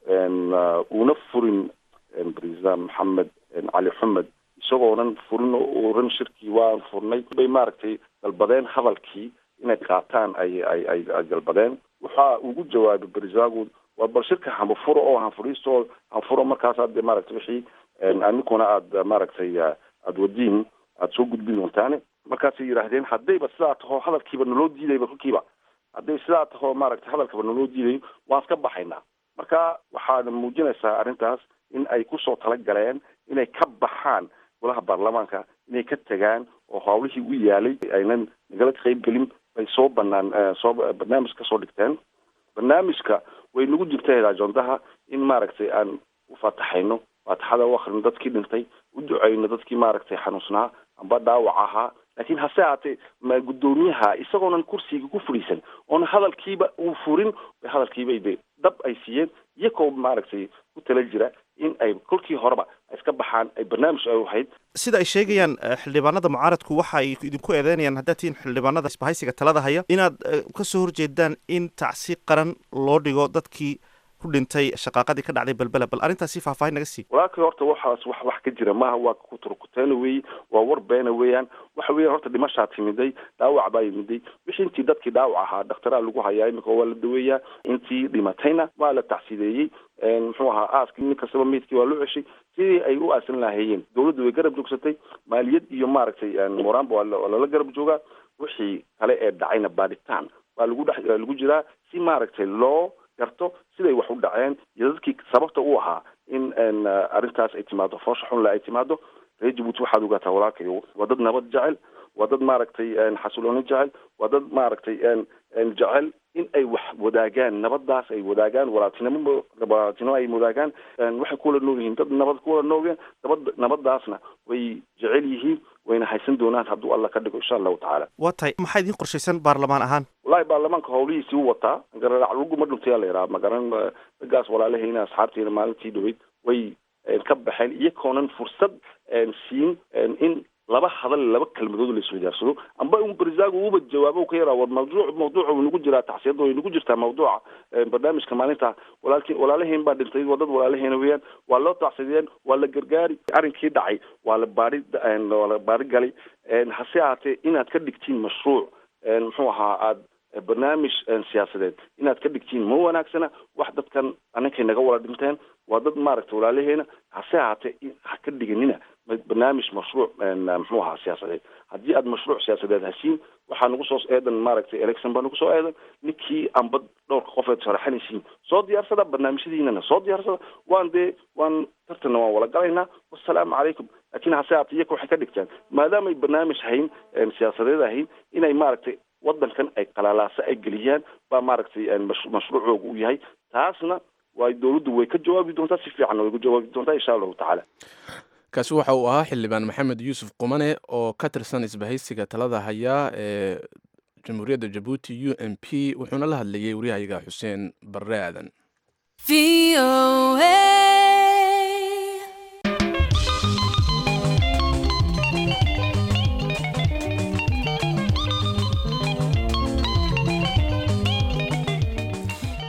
uuna furin president maxamed cali xumed isagoonan furin oo oran shirkii waan furnay bay maaragtay dalbadeen hadalkii inay qaataan ay ay ay ay dalbadeen waxa ugu jawaabay berisagu waa bal shirka hanfuro oo hanfuriisto hanfuro markaas aad maaragtay wixii aninkuna aad maaragtay aada wadiin aada soo gudbin doontaane markaasay yidhaahdeen haddayba sidaa taho hadalkiiba naloo diidayba kolkiiba hadday sidaa taho maaragtay hadalkaba naloo diidayo waan iska baxaynaa marka waxaana muujinaysaa arrintaas in ay kusoo talagaleen inay ka baxaan golaha baarlamaanka inay ka tegaan oo hawlihii u yaalay aynan nagala qayb gelin bay soo banaan soo barnaamij kasoo dhigteen barnaamijka way nagu jirta ajondaha in maaragtay aan ufataxayno faataxada u akrino dadkii dhintay u duceyno dadkii maaragtay xanuunsnaa amba dhaawac ahaa laakiin hase ahaatee ma guddoomiyaha isagoonan kursiga ku fadhiisan oona hadalkiiba uu furin hadalkiibay de dab ay siiyeen iyakoo maaragtay ku tala jira in ay kolkii horeba iska baxaan ay barnaamij ay ahayd sida ay sheegayaan xildhibaanada mucaaradku waxa ay idinku eedeynayaan haddaad tihiin xildhibaanada isbahaysiga talada haya inaad kasoo horjeedaan in tacsi qaran loo dhigo dadkii ku dhintay shaqaaqadii ka dhacday belbela bal arrintaasi faahfaahin naga sii walaalkii horta waxaas wax wax ka jira maaha waa kuturkuteena weeye waa war beena weeyaan waxa weeyaan horta dhimashaa timiday dhaawac baa yimiday wixii intii dadkii dhaawac ahaa dhakhtaraa lagu hayaa imika waa la daweeyaa intii dhimatayna waa la tacsideeyey muxuu ahaa aaskii nin kastaba meydkii waa loo ceshay sidii ay u aasan lahaayeen dawladdu way garab joogsatay maaliyad iyo maaragtay moraanba waa lala garab joogaa wixii kale ee dhacayna baadhitaan waa lagu dhex lagu jiraa si maaragtay loo garto siday wax u dhaceen iyo dadkii sababta u ahaa in arrintaas ay timaado foosha xunle ay timaado reer jabuuti waxaad ogaataa walaalkayo waa dad nabad jecel waa dad maaragtay xasilooni jecel waa dad maaragtay jecel in ay wax wadaagaan nabadaas ay wadaagaan walaaltinimo walaaltinimo ay wadaagaan waxay kuwala nool yihiin dad nabad kuwala noolyihiin nabad nabadaasna way jecel yihiin wayna haysan doonaan hadduu alla ka dhigo insha allahu tacaala waa tahay maxaa idiin qorshaysan baarlamaan ahaan wallahi baarlamaanka hawlihiisii u wataa gararac ma dhuntaya la yidhaha magaran raggaas walaalahayna asxaabteyna maalintii dhaweyd way ka baxeen iyakoonan fursad siin in laba hadal laba kelmadood la iswadaarsado amba un berisagu uba jawaabo ka yaraa war mawduuc mawduuca way nagu jiraa tacsiyada way nagu jirtaa mawduuca barnaamijka maalinta walaalki walaalahayn baa dhintay waa dad walaalahayna weeyaan waa loo tacsideen waa la gargaari arrinkii dhacay waa la baari waa la baari galay hase ahaatee inaad ka dhigtiin mashruuc muxuu ahaa aad barnaamij siyaasadeed inaad ka dhigtiin ma wanaagsana wax dadkan aninkay naga wala dhinteen waa dad maaragtay walaalaheena hase ahaatee ha ka dhiganina barnaamij mashruuc muxuu ahaa siyaasadeed haddii aad mashruuc siyaasadeed hasiin waxaa nagu soo eedan maaragtay election baa nagu soo eedan ninkii amba dhowrka qofeed sharaxanaysiin soo diyaarsada barnaamijyadiinana soo diyaarsada waan dee waan tartanna waan wala galaynaa wasalaamu calaykum laakiin hase ahaatee iyaka waxay ka dhigtaan maadaamay barnaamij hayn siyaasadeed ahayn inay maaragtay wadankan ay qalaalaaso ay geliyaan baa maaragtay mashruucooga u yahay taasna waa dowladdu way ka jawaabi doontaa si fiicanna way ka jawaabi doontaa insha allahu tacaala kaasi waxa uu ahaa xildhibaan maxamed yuusuf qumane oo ka tirsan isbahaysiga talada haya ee jamhuuriyadda jabuuti u m p wuxuuna la hadlayey waryahayaga xuseen barre aadan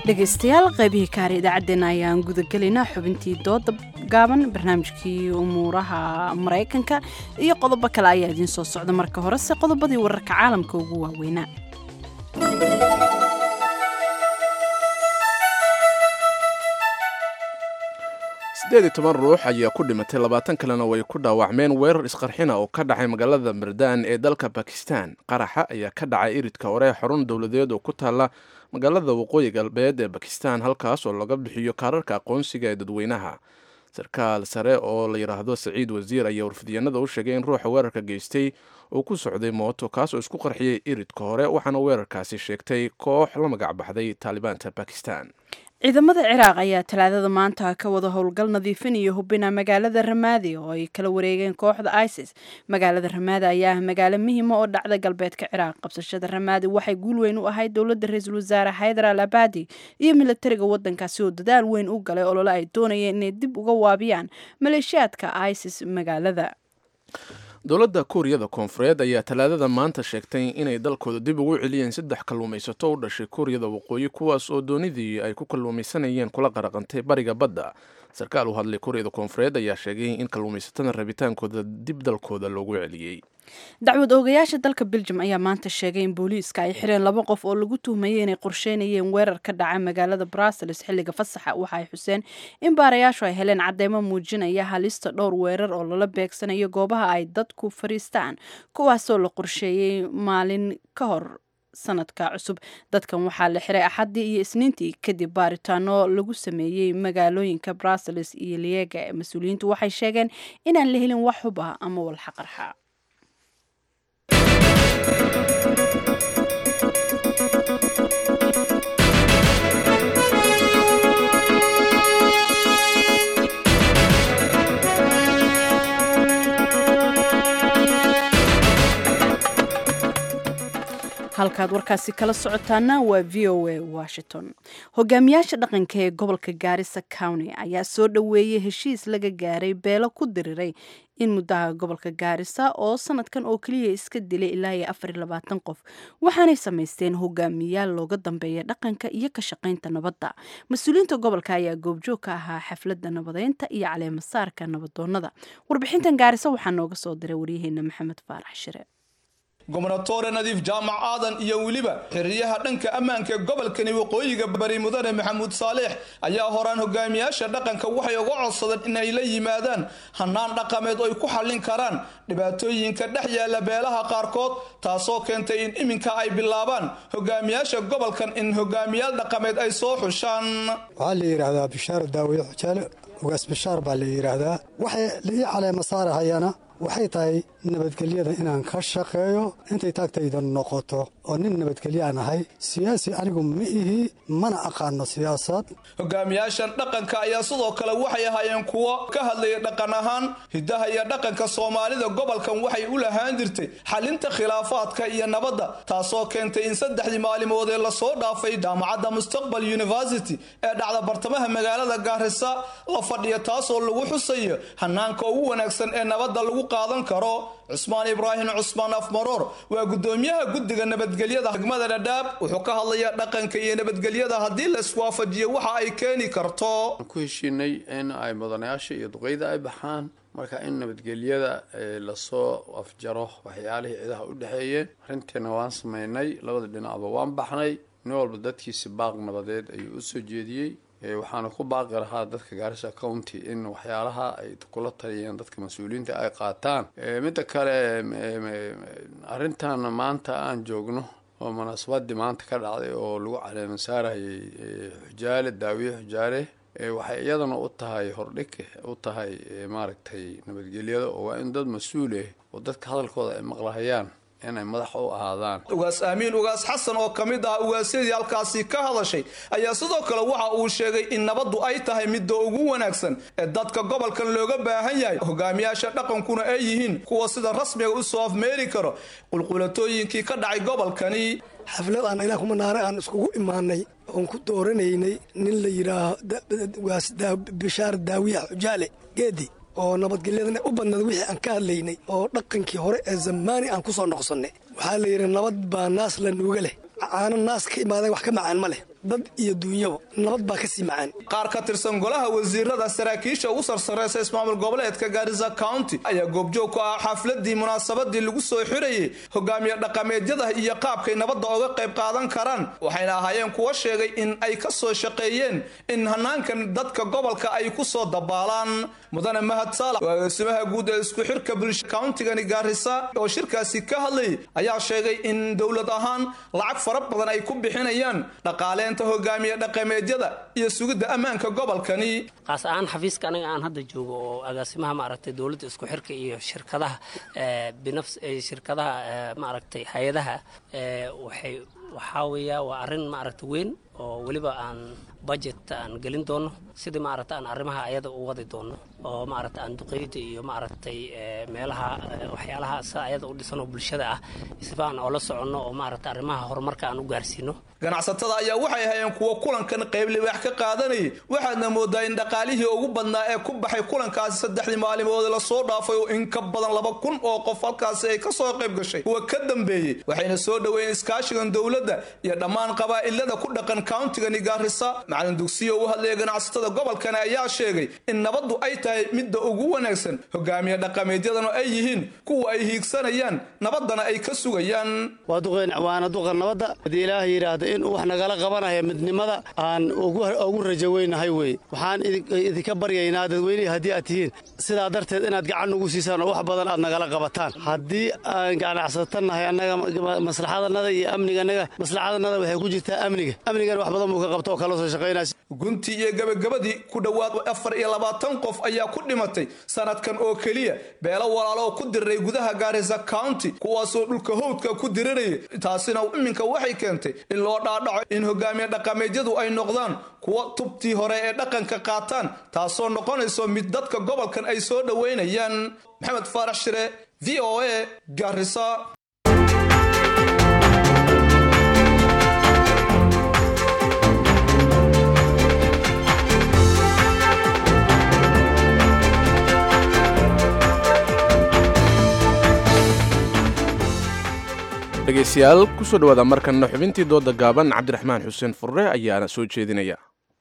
dhegaystayaal qaybihii kaare idaacaddeenna ayaan gudagelaynaa xubintii dooda gaaban barnaamijkii umuuraha maraykanka iyo qodobo kale ayaa idiin soo socda marka horese qodobadii wararka caalamka ugu waaweynaa siddeed iyo toban ruux ayaa ku dhimatay labaatan kalena way ku dhaawacmeen weerar isqarxina oo ka dhacay magaalada mardaan ee dalka bakistan qaraxa ayaa ka dhacay iridka hore xarun dowladeed oo ku taalla magaalada waqooyi galbeed ee bakistan halkaas oo laga bixiyo kaararka aqoonsiga ee dadweynaha sarkaal sare oo la yidhaahdo saciid wasiir ayaa warfidyanada u sheegay in ruuxa weerarka geystay uu ku socday mooto kaas oo isku qarxiyey iridka hore waxaana weerarkaasi sheegtay koox la magac baxday taalibaanta bakistan ciidamada ciraaq ayaa talaadada maanta ka wada howlgal nadiifin iyo hubina magaalada ramaadi oo ay kala wareegeen kooxda isis magaalada ramaadi ayaa ah magaalo muhiima oo dhacda galbeedka ciraaq qabsashada ramaadi waxay guul weyn u ahayd dowladda ra-iisul wasaare xaydar al abadi iyo militariga wadankaasi oo dadaal weyn u galay olole ay doonayeen inay dib uga waabiyaan maleeshiyaadka isis magaalada dowladda kuuriyada koonfureed ayaa talaadada maanta sheegtay inay dalkooda dib ugu celiyeen saddex kalluumaysato u dhashay kuuriyada waqooyi kuwaas oo doonidii ay ku kalluumaysanayeen kula qaraqantay bariga badda sarkaal u hadlay kuuriyada koonfureed ayaa sheegay in kalluumaysatada rabitaankooda dib dalkooda loogu celiyey dacwad oogayaasha dalka beljum ayaa maanta sheegay in booliiska ay xireen laba qof oo lagu tuhmayay inay qorsheynayeen weerar ka dhaca magaalada brussels xilliga fasaxa waxa ay xuseen in baarayaashu ay heleen cadeymo muujinaya halista dhowr weerar oo lala beegsanayo goobaha ay dadku fariistaan kuwaasoo la qorsheeyey maalin ka hor sanadka cusub dadkan waxaa la xiray axaddii iyo isniintii kadib baaritaano lagu sameeyey magaalooyinka brussels iyo liega mas-uuliyiintu waxay sheegeen inaan la helin wax hub ah ama walxaqarxa halkaad warkaasi kala socotaana waa v o a washington hogaamiyaasha dhaqanka ee gobolka gaarisa county ayaa soo dhoweeyey heshiis laga gaaray beelo ku diriray in muddaha gobolka gaarisa oo sanadkan oo keliya iska dilay ilaa iyo afar iyo labaatan qof waxaanay samaysteen hogaamiyaal looga dambeeya dhaqanka iyo ka shaqaynta nabadda mas-uuliyiinta gobolka ayaa goobjoog ka ahaa xafladda nabadeynta iyo caleemasaarka nabadoonnada warbixintan gaarisa waxaa nooga soo diray waryaheena maxamed faarax shire gobnatore nadiif jaamac aadan iyo weliba xiriyaha dhanka ammaanka ee gobolkani waqooyiga bari mudane maxamuud saaleex ayaa horaan hogaamiyaasha dhaqanka waxay uga codsadeen inay la yimaadaan hanaan dhaqameed oo ay ku xallin karaan dhibaatooyinka dhex yaala beelaha qaarkood taasoo keentay in iminka ay bilaabaan hogaamiyaasha gobolkan in hogaamiyaal dhaqameed ay soo xushaan waxaa la yidhaahdaa bishaar daawiye xujaale ugaas bishaar baa la yidhaahdaa waxay lii caleema saarahayana waxay tahay nabadgelyada inaan ka shaqeeyo intay taagtayda noqoto oo nin nabadgelyo aan ahay siyaasi anigu ma ihi mana aqaano siyaasad hogaamiyaashan dhaqanka ayaa sidoo kale waxay ahaayeen kuwo ka hadlaya dhaqan ahaan hidaha iyo dhaqanka soomaalida gobolkan waxay u lahaan jirtay xalinta khilaafaadka iyo nabadda taasoo keentay in saddexdii maalimood ee lasoo dhaafay jaamacadda mustaqbal university ee dhacda bartamaha magaalada gaarisa la fadhiya taasoo lagu xusayo hanaanka ugu wanaagsan ee nabadda lagu qaadan karo cusmaan ibraahim cusmaan afmaroor waa gudoomiyaha guddiga nabadgelyada degmada dhadhaab wuxuu ka hadlayaa dhaqanka iyo nabadgelyada haddii la iswaafajiyo waxa ay keeni karto ku heshiinay in ay mudanayaasha iyo duqeyda ay baxaan marka in nabadgelyada lasoo afjaro waxyaalihii cidaha u dhexeeyeen arrintiina waan samaynay labada dhinacba waan baxnay nin walba dadkiisi baaq nabadeed ayuu u soo jeediyey waxaana ku baaqi lahaa dadka gaarisa county in waxyaalaha ay kula taliyeen dadka mas-uuliyiinta ay qaataan midda kale arrintan maanta aan joogno oo munaasabadii maanta ka dhacday oo lagu caleema saarayay xujaale daawiye xujaale waxay iyadana u tahay hordhig u tahay maaragtay nabadgelyada oo waa in dad mas-uul ah oo dadka hadalkooda ay maqlahayaan inay madax u ahaadaan ugaas aamiin ugaas xasan oo ka mid ah ugaasyadii halkaasi ka hadashay ayaa sidoo kale waxa uu sheegay in nabaddu ay tahay midda ugu wanaagsan ee dadka gobolkan looga baahan yahay hogaamiyaasha dhaqankuna ay yihiin kuwa sida rasmiga u soo afmeeri karo qulqulatooyinkii ka dhacay gobolkani xaflad aan ilaah kumanaare aan iskugu imaanay oon ku dooranaynay nin la yidhaaho ugaas bishaar daawiya xujaale geedi oo nabadgelyadana u badnaed wixii aan ka hadlaynay oo dhaqankii hore ee zamaani aan ku soo noqsannay waxaa la yidhi nabad baa naas la nuuga leh caano naas ka imaadeen wax ka macaan ma leh dad iyo duunyaba nabad baa ka sii macaan qaar ka tirsan golaha wasiirada saraakiisha ugu sarsareysa ismaamul goboleedka gaarisa county ayaa goobjoog ku ah xafladii munaasabadii lagu soo xirayay hogaamiye dhaqameedyada iyo qaabkay nabadda oga qayb qaadan karaan waxayna ahaayeen kuwa sheegay in ay ka soo shaqeeyeen in hanaankan dadka gobolka ay ku soo dabaalaan mudane mahad saalax agaasimaha guud ee isku xirka bulsha countigani gaarisa oo shirkaasi ka hadlayay ayaa sheegay in dowlad ahaan lacag fara badan ay ku bixinayaan dhaqaaleenta hogaamiye dhaqameedyada iyo sugidda ammaanka gobolkani qaas ahaan xafiiska aniga aan hadda joogo oo agaasimaha maaragtay dowladda isku xirka iyo shirkadaha binafs shirkadaha maaragtay hay-adaha waxay waxaa weeya waa arrin maaragtay weyn oo weliba aan budget aan gelin doono sidii maaragta aan arrimaha ayada u wadi doono oo maaragta aan duqeyda iyo maaragtay meelaha waxyaalaha sida ayada u dhisan oo bulshada ah sifa aan oola soconno oo maaragta arrimaha horumarka aan u gaarsiino ganacsatada ayaa waxay hayeen kuwa kulankan qayb libaax ka qaadanayay waxaadna moodaa in dhaqaalihii ugu badnaa ee ku baxay kulankaasi saddexdii maalimood lasoo dhaafay oo in ka badan laba kun oo qof halkaasi ay kasoo qayb gashay kuwa ka dambeeyey waxayna soo dhoweeyeen iskaashigan dowladda iyo dhammaan qabaa'ilada ku dhaqan countigani gaarisa macalin dugsiyo u hadlaya ganacsatada gobolkani ayaa sheegay in nabaddu ay tahay midda ugu wanaagsan hogaamiye dhaqameedyadana ay yihiin kuwa ay hiigsanayaan nabaddana ay ka sugayaan waa duqeen waana duqa nabadda haddii ilaah yidhaahdo inuu wax nagala qabanaya midnimada aan ugu rajo weynahay weye waxaan idinka baryaynaa dadweynehi haddii aad tihiin sidaa darteed inaad gacan ugu siisaan oo wax badan aad nagala qabataan haddii aan ganacsatannahay annaga maslaxadanada iyo amnigannaga maslaxadanada waxay ku jirtaa amniga amnigana wax badan buu ka qabta oo kala soo shaqaynaya guntii iyo gabagabadii ku dhowaad afar iyo labaatan qof ayaa ku dhimatay sanadkan oo keliya beelo walaalo oo ku diriray gudaha gaarisa county kuwaasoo dhulka howdka ku diriraya taasina iminka waxay keentay in loo dhaadhaco in hogaamiye dhaqameedyadu ay noqdaan kuwa tubtii hore ee dhaqanka qaataan taasoo noqonayso mid dadka gobolkan ay soo dhoweynayaan maxamed faarax shire v o a gaarisa dhegaystayaal kusoo dhawaada markanna xubintii dooda gaaban cabdiraxmaan xuseen furre ayaana soo jeedinaya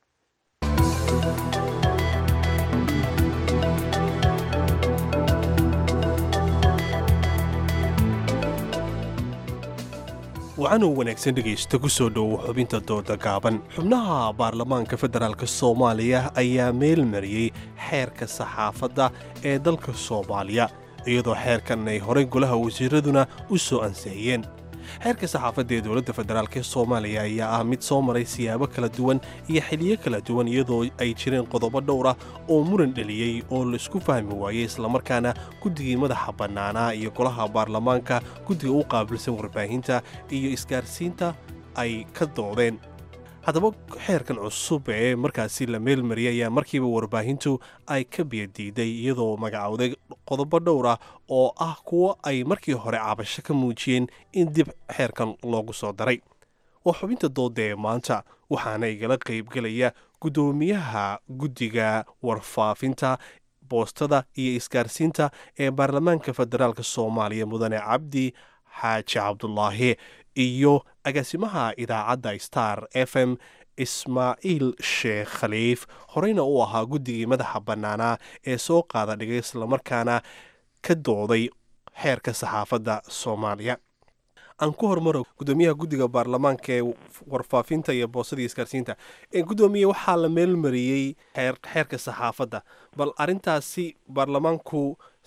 wacanuu wanaagsan dhegaysta ku soo dhowo xubinta dooda gaaban xubnaha baarlamaanka federaalk soomaaliya ayaa meel mariyey xeerka saxaafadda ee dalka soomaaliya iyadoo xeerkan ay horey golaha wasiiraduna u soo ansixiyeen xeerka saxaafadda ee dowladda federaalk ee soomaaliya ayaa ah mid soo maray siyaabo kala duwan iyo xiliyo kala duwan iyadoo ay jireen qodobo dhowr ah oo muran dheliyey oo laisku fahmi waayey islamarkaana guddigii madaxa bannaanaa iyo golaha baarlamaanka guddiga u qaabilsan warbaahinta iyo isgaarsiinta ay ka doodeen haddaba xeerkan cusub ee markaasi la meelmariyay ayaa markiiba warbaahintu ay ka biyadiiday iyadoo magacowday qodobo dhowr ah oo ah kuwo ay markii hore cabasho ka muujiyeen in dib xeerkan loogu soo daray waa xubinta dooda ee maanta waxaana igala qaybgelaya guddoomiyaha guddiga warfaafinta boostada iyo isgaarsiinta ee baarlamaanka federaalk soomaaliya mudane cabdi xaaji cabdulaahi iyo agaasimaha idaacadda star f m ismaaciil sheekh khaliif horeyna uu ahaa guddigii madaxa bannaanaa ee soo qaada dhigay islamarkaana ka dooday xeerka saxaafadda soomaaliya aan ku hormaro guddoomiyaha guddiga baarlamaanka ee warfaafinta iyo boosada iyo isgaarsiinta guddoomiye waxaa la meelmariyey xeerka saxaafadda bal arintaasi baarlamaanku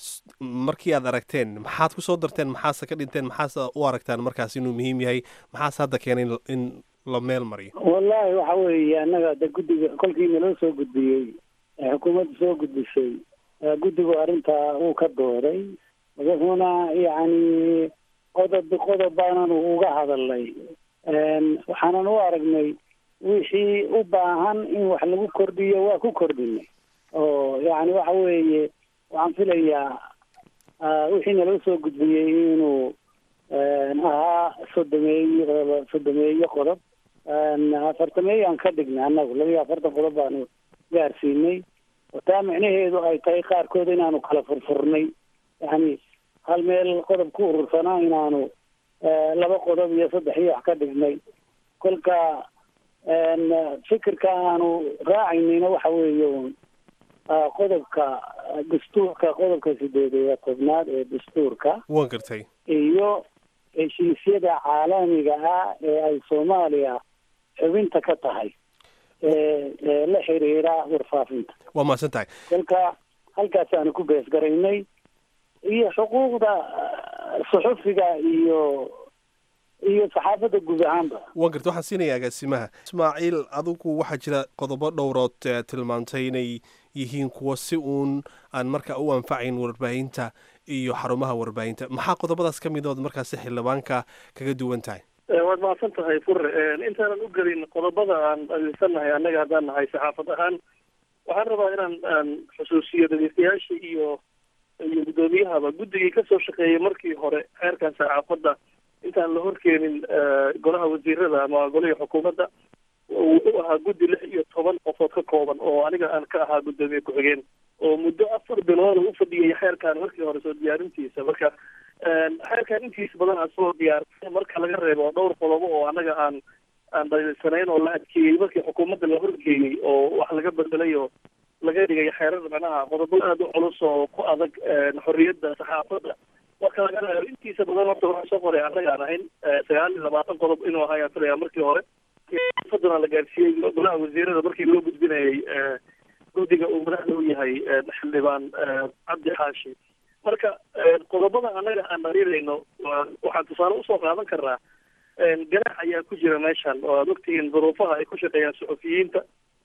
markii aad aragteen maxaad ku soo darteen maxaase ka dhinteen maxaase u aragtaan markaas inuu muhiim yahay maxaase hadda keenay in la meel mariyo wallaahi waxa weeye annaga de guddiga kolkii naloo soo gudbiyey xukuumadda soo gudbisay guddigu arrintaa uu ka dooday wuxuuna yacni qodob qodob baananu uga hadalnay waxaanan u aragnay wixii u baahan in wax lagu kordhiyo waa ku kordhinay oo yacni waxa weeye waxaan filayaa wixii naloo soo gudbiyey inuu ahaa sodomeeyo sodomeeyo qodob afartameeyo aan ka dhignay annagu laba iyo afartan qodob baanu gaarsiinay oo taa micnaheedu ay tahay qaarkood inaanu kala furfurnay yani hal meel qodob ku urursanaa inaanu laba qodob iyo saddex iyo wax ka dhignay kolka fikirka aanu raacaynina waxa weeye un qodobka dastuurka qodobka sideed iyo tobnaad ee dastuurka waan gartay iyo heshiisyada caalamiga ah ee ay soomaaliya xubinta ka tahay ee la xiriira warfaafinta waa mahadsan tahay kolka halkaasaanu ku beesgaraynay iyo xuquuqda suxufiga iyo iyo saxaafadda guud ahaanba waan gartay waxaan siinaya agaasimaha ismaaciil adigu waxaa jira qodobo dhowrood tilmaamtay inay yihiin kuwa si uun aan markaa u anfacayn warbaahinta iyo xarumaha warbaahinta maxaa qodobadaas ka midood markaasi xildhibaanka kaga duwan tahay waad mahadsan tahay fure intaanan u gelin qodobada aan adeegsanahay annaga haddaan nahay saxaafad ahaan waxaan rabaa inaan aan xusuusiyo dhegeystayaasha iyo iyo guddoomiyahaba guddigii kasoo shaqeeyay markii hore xeerkan saxaafadda intaan la horkeenin golaha wasiirada ama golihii xukuumadda wuxuu ahaa guddi lix iyo toban qofood ka kooban oo aniga aan ka ahaa guddoomiye ku-xigeen oo muddo afar bilood u fadhiyay xeerkan markii hore soo diyaarintiisa marka xeerkan intiisa badan aan soo diyaarsay marka laga reebo dhowr qodobo oo anaga aan aan dhaliilsanayn oo la adkeeyey markii xukuumadda la horgeeyey oo wax laga bedelay oo laga dhigay xeerar macnaha qodobo aada u culus oo ku adag xorriyadda saxaafadda marka laga reebo intiisa badan horta waxaa soo qoray annaga aan ahayn sagaal iyo labaatan qodob inuu ahaa ayaan filaya markii hore fadana la gaarsiiyey golaha wasiirada markii loo gudbinayay guddiga uu madaxda u yahay xildhibaan cabdi xaashi marka qodobada annaga aan dhaliilayno waxaan tusaale usoo qaadan karnaa ganax ayaa ku jira meeshan oo aad ogtihiin duruufaha ay ku shaqeeyaan suxufiyiinta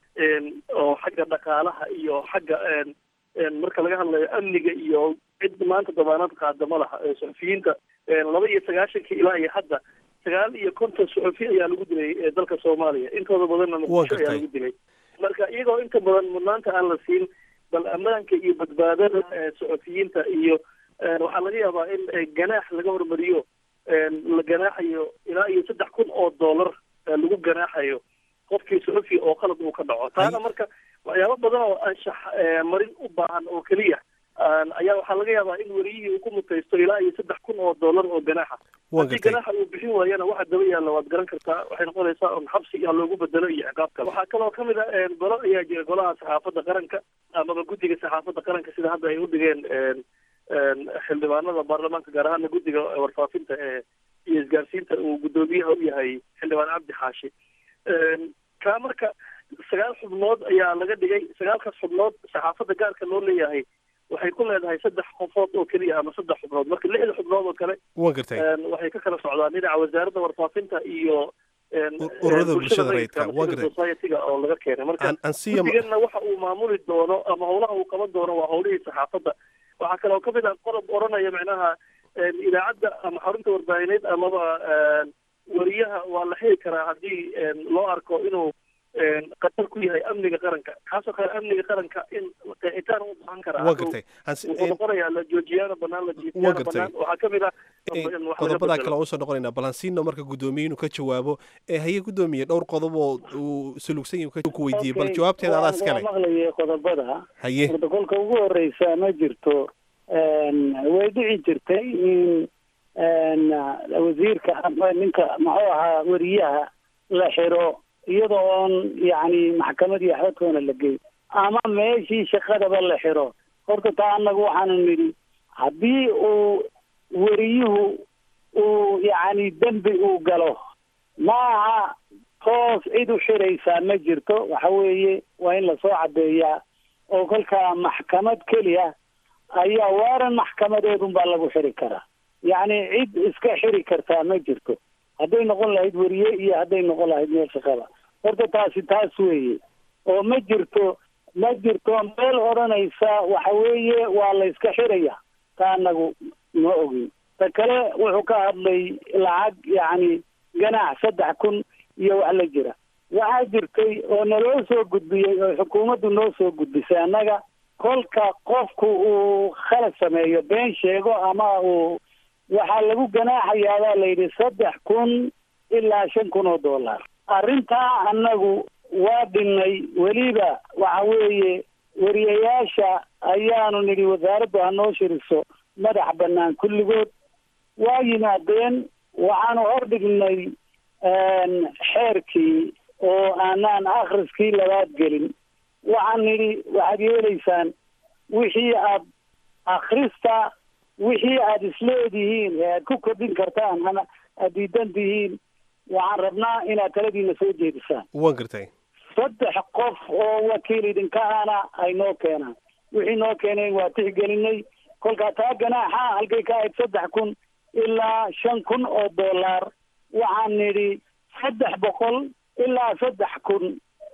oo xagga dhaqaalaha iyo xagga marka laga hadlayo amniga iyo cid maanta dabaanad qaada ma laha suxufiyiinta laba iyo sagaashankii ilaa iyo hadda sagaal iyo konton suxufi ayaa lagu dilay dalka soomaaliya intooda badanna muqdisho ayaa lagu dilay marka iyagoo inta badan mudnaanta aan la siin bal ammaanka iyo badbaadada suxufiyiinta iyo waxaa laga yaabaa in ganaax laga hormariyo la ganaaxayo ilaa iyo saddex kun oo dollar lagu ganaaxayo qofkii suxufi oo qalad uu ka dhaco taana marka waxyaabo badan oo anshax marin u baahan oo keliya ayaa waxaa laga yaabaa in weriyihii uu ku mutaysto ilaa iyo saddex kun oo dollar oo ganaaxa haddii ganaaxa uu bixin waayana waxa daba yaalla waad garan kartaa waxay noqonaysaa un xabsi iyo loogu bedelo iyo ciqaab kale waxaa kaloo kamid a golo ayaa jira golaha saxaafadda qaranka amaba guddiga saxaafadda qaranka sida hadda ay u dhigeen xildhibaanada baarlamaanka gaar ahaana guddiga warfaafinta ee iyo isgaarsiinta uu guddoomiyaha u yahay xildhibaan cabdi xaashi kaa marka sagaal xubnood ayaa laga dhigay sagaalkaas xubnood saxaafadda gaarka loo leeyahay waxay ku leedahay saddex qofood oo keliya ama saddex xubnood marka lixda xubnood oo kale waan gartay waxay ka kala socdaan dhinaca wasaaradda warfaafinta iyo ururada bulshada rayidka waan gartay society-ga oo laga keenay marka guddiganna waxa uu maamuli doono ama howlaha uu qaban doono waa howlihii saxaafadda waxaa kaloo kamid ah qodob oranaya macnaha idaacadda ama xarunta warbaahineed amaba wariyaha waa la xiri karaa haddii loo arko inuu qatar ku yahay amniga qaranka kaasoo kale amniga qaranka in qeexitaan u baahan karaa waan gartay wuxuu noqonayaa la joojiyaana banaan la jiifiyaana banaan waxaa kamid ah qodobadaa kale usoo noqonaynaa balansiino marka guddoomiye inuu ka jawaabo ee haye guddoomiye dhowr qodob oo uu sulugsan yahay ku weydiiyey bal jawaabteeda adaa iskale maqlayay qodobada haye protocolka ugu horeysa ma jirto way dhici jirtay in wasiirka ninka muxuu ahaa weriyaha la xiro iyadoo oon yacni maxkamad iyo waxbadkoona la geyn ama meeshii shaqadaba la xiro horta taa annagu waxaanu nidhi haddii uu weriyuhu uu yacni dembi uu galo ma aha toos cid u xiraysaa ma jirto waxa weeye waa in lasoo caddeeyaa oo kolkaa maxkamad keliya ayaa waaran maxkamadeedunbaa lagu xiri karaa yacni cid iska xiri kartaa ma jirto hadday noqon lahayd weriye iyo hadday noqon lahayd meel shaqada horta taasi taas weeye oo ma jirto ma jirto meel odhanaysa waxa weeye waa la iska xiraya ta anagu ma ogin ta kale wuxuu ka hadlay lacag yacni ganaax saddex kun iyo wax la jira waxaa jirtay oo naloo soo gudbiyey oo xukuumaddu noo soo gudbisay annaga kolka qofku uu khalad sameeyo been sheego ama uu waxaa lagu ganaaxayaa baa la yidhi saddex kun ilaa shan kun oo dollar arrintaa annagu waa dhinnay weliba waxa weeye weriyayaasha ayaanu nidhi wasaaraddu ha noo shiriso madax bannaan kulligood waa yimaadeen waxaanu hordhignay xeerkii oo aanaan akhriskii labaad gelin waxaan nidhi waxaad yeelaysaan wixii aad akhrista wixii aad isleedihiin ee aad ku kordhin kartaan ama aad diidan tihiin waxaan rabnaa inaad taladiina soo jeedisaan waan gartay saddex qof oo wakiil idinka ahna ay noo keenaan wixii noo keeneen waa tixgelinay kolkaa taa ganaaxa halkay ka ahayd saddex kun ilaa shan kun oo dollar waxaan nidhi saddex boqol ilaa saddex kun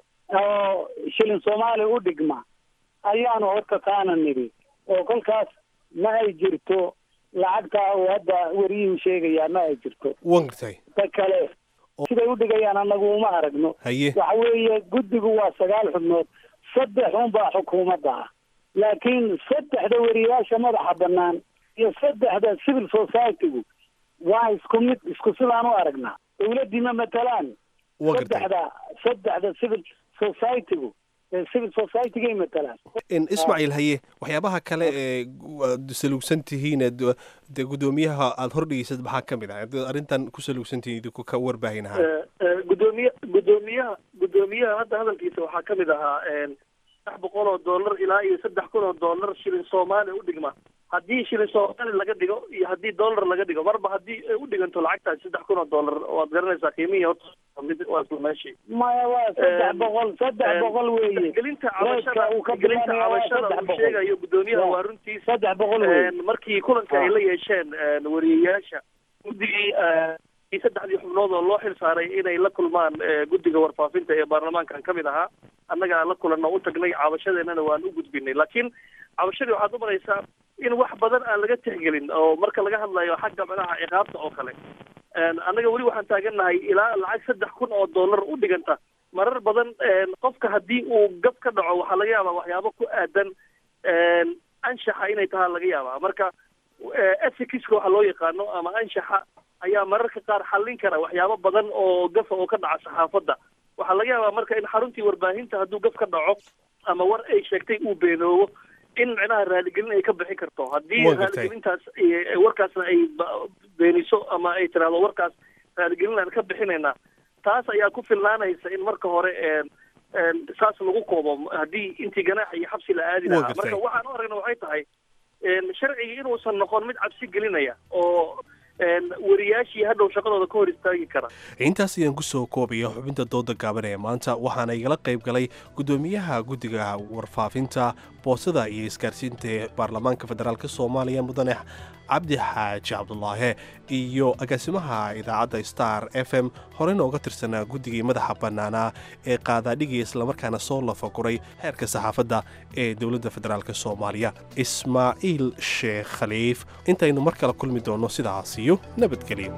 oo shilin soomaali u dhigma ayaanu horta taana nidhi oo kolkaas ma ay jirto lacagta uu hadda wariyuhu sheegayaa ma ay jirto waan gartay ta kale siday u dhigayaan anagu uma aragno haye waxa weeye guddigu waa sagaal xubnood saddex unbaa xukuumadda ah laakiin saddexda weriyaasha madaxa bannaan iyo saddexda civil society-gu waa isku mid isku sidaan u aragnaa dawladdii ma matalaan Waa gartay. saddexda saddexda civil society-gu ee civil society-gay matalaan In ismaaciil haye waxyaabaha kale ee gu- aad saluugsan tihiin ee du- dee guddoomiyaha aada hordhigeysad maxaa ka mid ah Haddaad arrintan ku saluugsan tihiin idinku ka warbaahin ahaan Eh, eh, gudoomiye gudoomiyaha gudoomiyaha hadda hadalkiisa waxaa ka mid ahaa een, saddex boqol oo dollar ilaa iyo saddex kun oo dollar shilin soomaali u dhigma haddii shilin soomaali laga dhigo iyo haddii dollar laga dhigo marba haddii ay u dhiganto lacagtaasi saddex kun oo dollar waad garanaysaa qiimihii horta waa mid waa isla meeshii maya waa saddex boqol saddex boqol weeye gelinta Reeska cabashada uu ka gelinta bilaabaya waa cabashada saddex uu boqol. sheegayo gudoomiyaha Waa waa runtiis saddex boqol weeye Een, markii kulanka ay la yeesheen een, wariyeyaasha guddigii eh, iyo saddexdii xubnood oo loo xil saaray inay la kulmaan eh, guddiga warfaafinta ee baarlamaankan ka mid ahaa annaga la kulanno u tagnay cabashadeennana waan u gudbinay laakiin cabashadii waxaad u maraysaa in wax badan aan laga tixgelin oo marka laga hadlayo xagga madaxa ciqaabta oo kale Een, annaga weli waxaan taagannahay ilaa lacag saddex kun oo dollar u dhiganta marar badan een, qofka haddii uu gab ka dhaco waxaa laga yaabaa waxyaabo ku aadan een, anshaxa inay tahaa laga yaabaa marka ethicska waxa loo yaqaano ama anshaxa ayaa mararka qaar xallin kara waxyaabo badan oo gafa oo ka dhaca saxaafadda waxaa laga yaabaa marka in xaruntii warbaahinta hadduu gaf ka dhaco ama war ay sheegtay uu beenoobo in micnaha raaligelin ay ka bixin karto haddii Waa gartay. raaligelintaas eh, warkaasna ay ba- beeniso ama ay tiraahdo warkaas raaligelin aan ka bixinaynaa taas ayaa ku filnaanaysa in marka hore een, een, saas lagu koobo haddii intii ganaax iyo xabsi la aadi Waa lahaa gartay. marka waxaan u aragna waxay tahay een, sharcigii inuusan noqon mid cabsi gelinaya oo een, wariyaashii hadhow shaqadooda ka hor istaagi kara intaas ayaan kusoo koobaya xubinta dooda gaaban ee maanta waxaana igala qayb galay guddoomiyaha guddiga warfaafinta boosada iyo isgaarsiinta ee baarlamaanka federaalk soomaaliya mudane cabdi xaaji cabdulaahe iyo agaasimaha idaacadda star f m horeyna uga tirsanaa guddigii madaxa bannaanaa ee qaadaadhigii islamarkaana soo lafaguray heerka saxaafadda ee dowladda federaalk soomaaliya ismaaciil sheekh khaliif intaynu mar kale kulmi doonno sidaas iyo nabadgelyo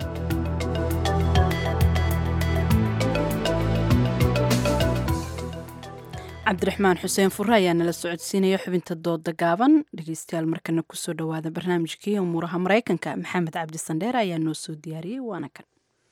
cabdiraxmaan xuseen fure ayaa nala socodsiinaya xubinta dooda gaaban dhegeystayaal markana kusoo dhowaada barnaamijkii umuuraha maraykanka maxamed cabdi sandheer ayaa noo soo diyaariyey waana kan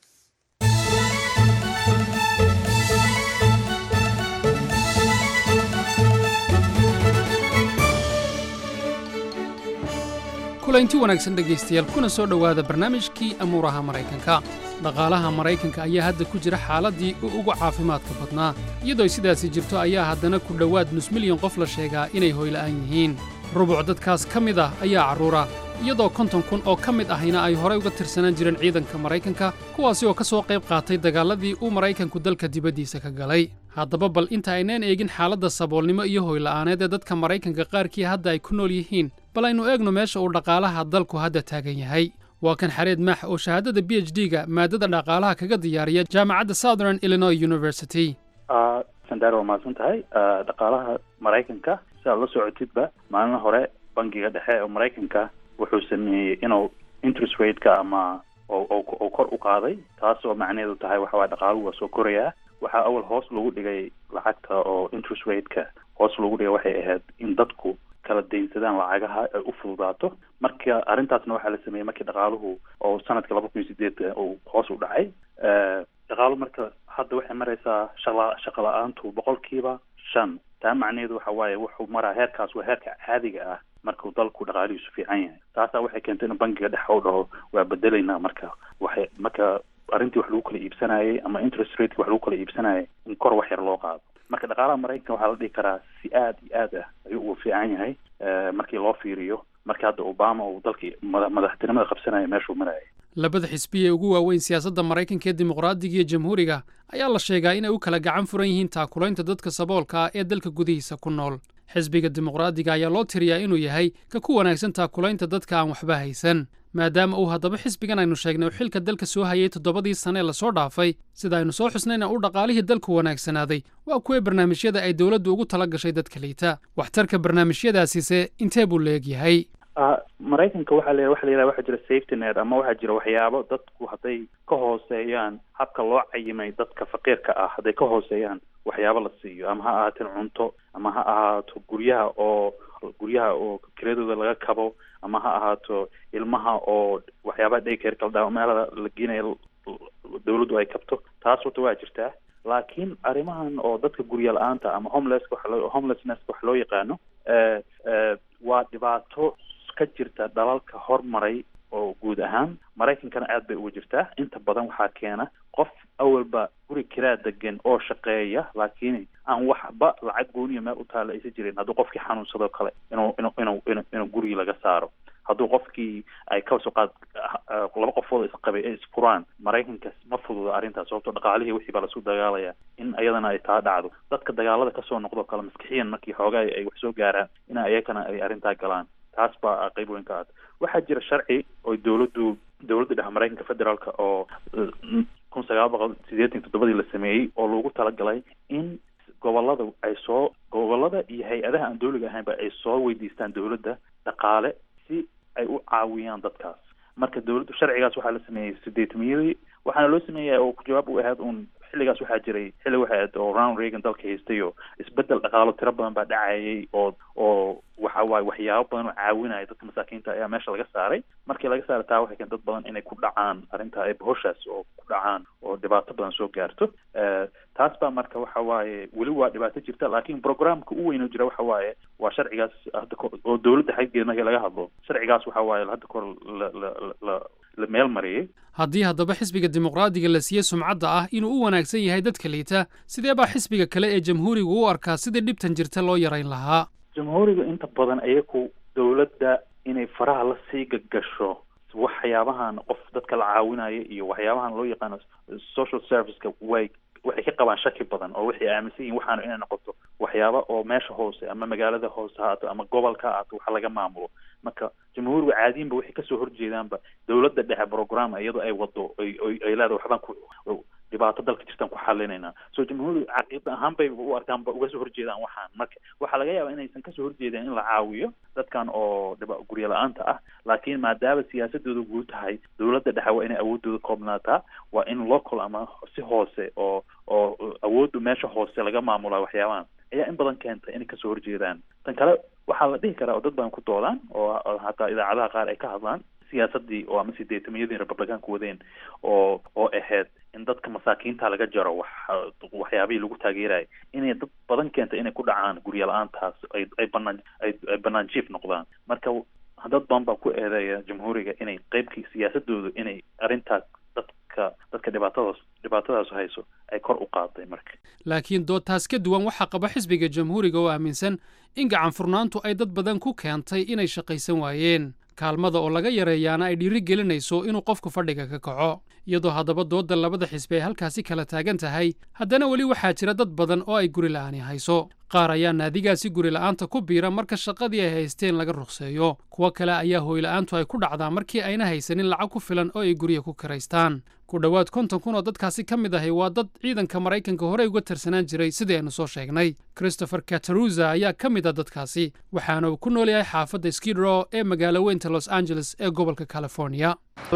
kulanti wanaagsan dhegaystayaal kuna soo dhowaada barnaamijkii amuuraha maraykanka dhaqaalaha maraykanka ayaa hadda ku jira xaaladdii u ugu caafimaadka badnaa iyadoo sidaasi jirto ayaa haddana ku dhowaad nus milyan qof la sheegaa inay hoyla'aan yihiin rubuc dadkaas ka mid ah ayaa carruura iyadoo konton kun oo ka mid ahayna ay horay uga tirsanaan jireen ciidanka maraykanka kuwaasi oo ka soo qayb qaatay dagaalladii uu maraykanku dalka dibaddiisa ka galay haddaba bal inta aynaan eegin xaaladda saboolnimo iyo hoyla'aaneed ee dadka maraykanka qaarkii hadda ay ku nool yihiin bal aynu eegno meesha uu dhaqaalaha dalku hadda taagan yahay waa kan xareed maax oo shahaadada b h d-ga maadada dhaqaalaha kaga diyaariya jaamacadda southern illinois university sandar waa mahadsan tahay dhaqaalaha maraykanka si aad la socotidba maalin hore bangiga dhexe ee maraykanka wuxuu sameeyey inuu interest rate-ka ama oo kor u qaaday taas oo macnaheedu tahay waxa waye dhaqaaluhu waa soo korayaa waxaa awal hoos lagu dhigay lacagta oo interest rate-ka hoos lagu dhigay waxay ahayd in dadku kala daynsadaan lacagaha ay u fududaato marka arrintaasna waxaa la sameeyey markii dhaqaaluhu oo sanadka laba kun iyo sideedka uu hoos u dhacay dhaqaalu marka hadda waxay maraysaa shaqa shaqa la-aantu boqolkiiba shan taa macnaheedu waxa waaye wuxuu maraa heerkaas waa heerka caadiga ah markuu dalku dhaqaalihiisu fiican yahay taasaa waxay keentay in bangiga dhexe u dhaho waa bedelaynaa marka waxay marka arrintii wax lagu kala iibsanayay ama interest rateki wax lagu kala iibsanayay in kor wax yar loo qaado marka dhaqaalaha maraykanka waxaa la dhihi karaa si aad iyo aad ah ayuu ugu fiican yahay markii loo fiiriyo markii hadda obama uu dalkii madaxtinimada qabsanaya meeshuu marayay labada xisbi ee ugu waaweyn siyaasadda maraykanka ee dimuqraadiga iyo jamhuuriga ayaa la sheegaa inay u kala gacan furan yihiin taakulaynta dadka saboolka ah ee dalka gudihiisa ku nool xisbiga dimuqraadiga ayaa loo tiriyaa inuu yahay ka ku wanaagsan taakulaynta dadka aan waxba haysan maadaama uu haddaba xisbigan aynu sheegnay uu xilka dalka soo hayay toddobadii sane ee lasoo dhaafay sida aynu soo xusnayna uu dhaqaalihii dalku wanaagsanaaday waa kuwee barnaamijyada ay dowladdu ugu tala gashay dadka liita waxtarka barnaamijyadaasise intee buu leeg yahay maraykanka waxaa la waxa la yidhaha waxaa jira safety net ama waxaa jira waxyaabo dadku hadday ka hooseeyaan habka loo cayimay dadka faqiirka ah hadday ka hooseeyaan waxyaabo la siiyo ama ha ahaateen cunto ama ha ahaato guryaha oo guryaha oo kiradooda laga kabo ama ha ahaato ilmaha oo waxyaabaha daycare kala dhaa meelada la geenayo dawladdu ay kabto taas horta waa jirtaa laakiin arrimahan oo dadka gurya la-aanta ama homelesska waxa loo homelessnesska wax loo yaqaano waa dhibaato ka jirta dalalka hormaray oo guud ahaan maraykankana aad bay uga jirtaa inta badan waxaa keena qof awalba guri kiraa degan oo shaqeeya laakiin aan waxba lacag gooniya meel u taalla aysa jirin hadduu qofkii xanuunsadoo kale inuu inuu inuu inu inuu gurigii laga saaro hadduu qofkii ay kasoo qaad laba qofood isqabay ay isfuraan maraykanka ma fududa arrintaas sababto dhaqaalihii wixii baa lasu dagaalaya in ayadana ay taa dhacdo dadka dagaalada kasoo noqdoo kale maskixiyan markii xoogaa ay wax soo gaaraan in ayakana ay arrintaa galaan taas baa qayb weyn ka ah waxaa jira sharci oo dowladdu dowladda dhexe maraykanka federaalka oo kun sagaal boqol sideetan toddobadii la sameeyey oo loogu talagalay in gobolada ay soo gobolada iyo hay-adaha aan dowliga ahaynba ay soo weydiistaan dowladda dhaqaale si ay u caawiyaan dadkaas marka dowladdu sharcigaas waxaa la sameeyey sideetamiyadii waxaana loo sameeya oo jawaab u ahayd uun xilligaas waxaa jiray xilli waxay ahayd oo round reagan dalka haystay oo isbedel dhaqaalo tiro badan baa dhacayay oo oo waxa waaye waxyaabo badan oo caawinaya dadka masaakiinta ayaa meesha laga saaray markii laga saaray taa waxay keen dad badan inay ku dhacaan arrinta ay hoshaas oo ku dhacaan oo dhibaato badan soo gaarto taas baa marka waxa waaye weli waa dhibaato jirta laakiin programka u weyn oo jira waxa waaye waa sharcigaas hadda oo dowladda xaggeeda markii laga hadlo sharcigaas waxa waaye hadda kor la la la la meel mariyey haddii haddaba xisbiga dimuqraadiga la siiye sumcadda ah inuu u wanaagsan yahay dadka liita sidee baa xisbiga kale ee jamhuuriga u arkaa sidii dhibtan jirta loo yarayn lahaa jamhuuriga inta badan ayaku dowladda inay faraha la sii gagasho waxyaabahan qof dadka la caawinaya iyo waxyaabahan loo yaqaano social serviceka way waxay ka qabaan shaki badan oo waxay aaminsan yihin waxaanu inay noqoto waxyaaba oo meesha hoose ama magaalada hoose haato ama gobolka haato waxa laga maamulo marka jamhuuriga caadiinba waxay kasoo horjeedaanba dowladda dhexe program iyadoo ay wado ay ay leedahay waxbaan ku dhibaato dalka jirtaan ku xalinaynaa so jamhuuriga caqiida ahaan bay u arkaan ba uga soo horjeedaan waxaan marka waxaa laga yaabaa inaysan kasoo horjeedeen in la caawiyo dadkan oo dhiba guryo la-aanta ah laakiin maadaama siyaasadooda guud tahay dowladda dhexe waa inay awoodooda koobnaataa waa in local ama si hoose oo oo awooddu meesha hoose laga maamulaa waxyaabahan ayaa in badan keentay inay kasoo horjeedaan tan kale waxaa la dhihi karaa oo dad badan ku doodaan oo hataa idaacadaha qaar ay ka hadlaan siyaasadii oo ama sideetamiyadii republicaanku wadeen oo oo ahayd in dadka masaakiinta laga jaro wax waxyaabihii lagu taageerayay inay dad badan keentay inay ku dhacaan guryo la-aantaas ay ay banaan ay ay banaan jiif noqdaan marka dad badan baa ku eedeeya jamhuuriga inay qeybkii siyaasadoodu inay arrintaas dadka dadka dhibaatadaas dhibaatadaas hayso ay kor u qaaday marka laakiin doodtaas ka duwan waxaa qaba xisbiga jamhuuriga oo aaminsan in gacan furnaantu ay dad badan ku keentay inay shaqaysan waayeen kaalmada oo laga yareeyaana ay dhiiri gelinayso inuu qofku fadhiga ka kaco iyadoo haddaba doodda labada xisbi ay halkaasi kala taagan tahay haddana weli waxaa jira dad badan oo ay guri la'aani hayso qaar ayaa naadigaasi guri la'aanta ku biira marka shaqadii ay haysteen laga ruqseeyo kuwo kale ayaa hooyla'aantu ay ku dhacdaa markii ayna haysanin lacag ku filan oo ay gurya ku kiraystaan ku dhowaad konton kun oo dadkaasi ka mid ahay waa dad ciidanka maraykanka horey uga tirsanaan jiray sidii aynu soo sheegnay christopher kataruza ayaa ka mid a dadkaasi waxaana uu ku nool yahay xaafadda skidrow ee magaalo weynta los angeles ee gobolka california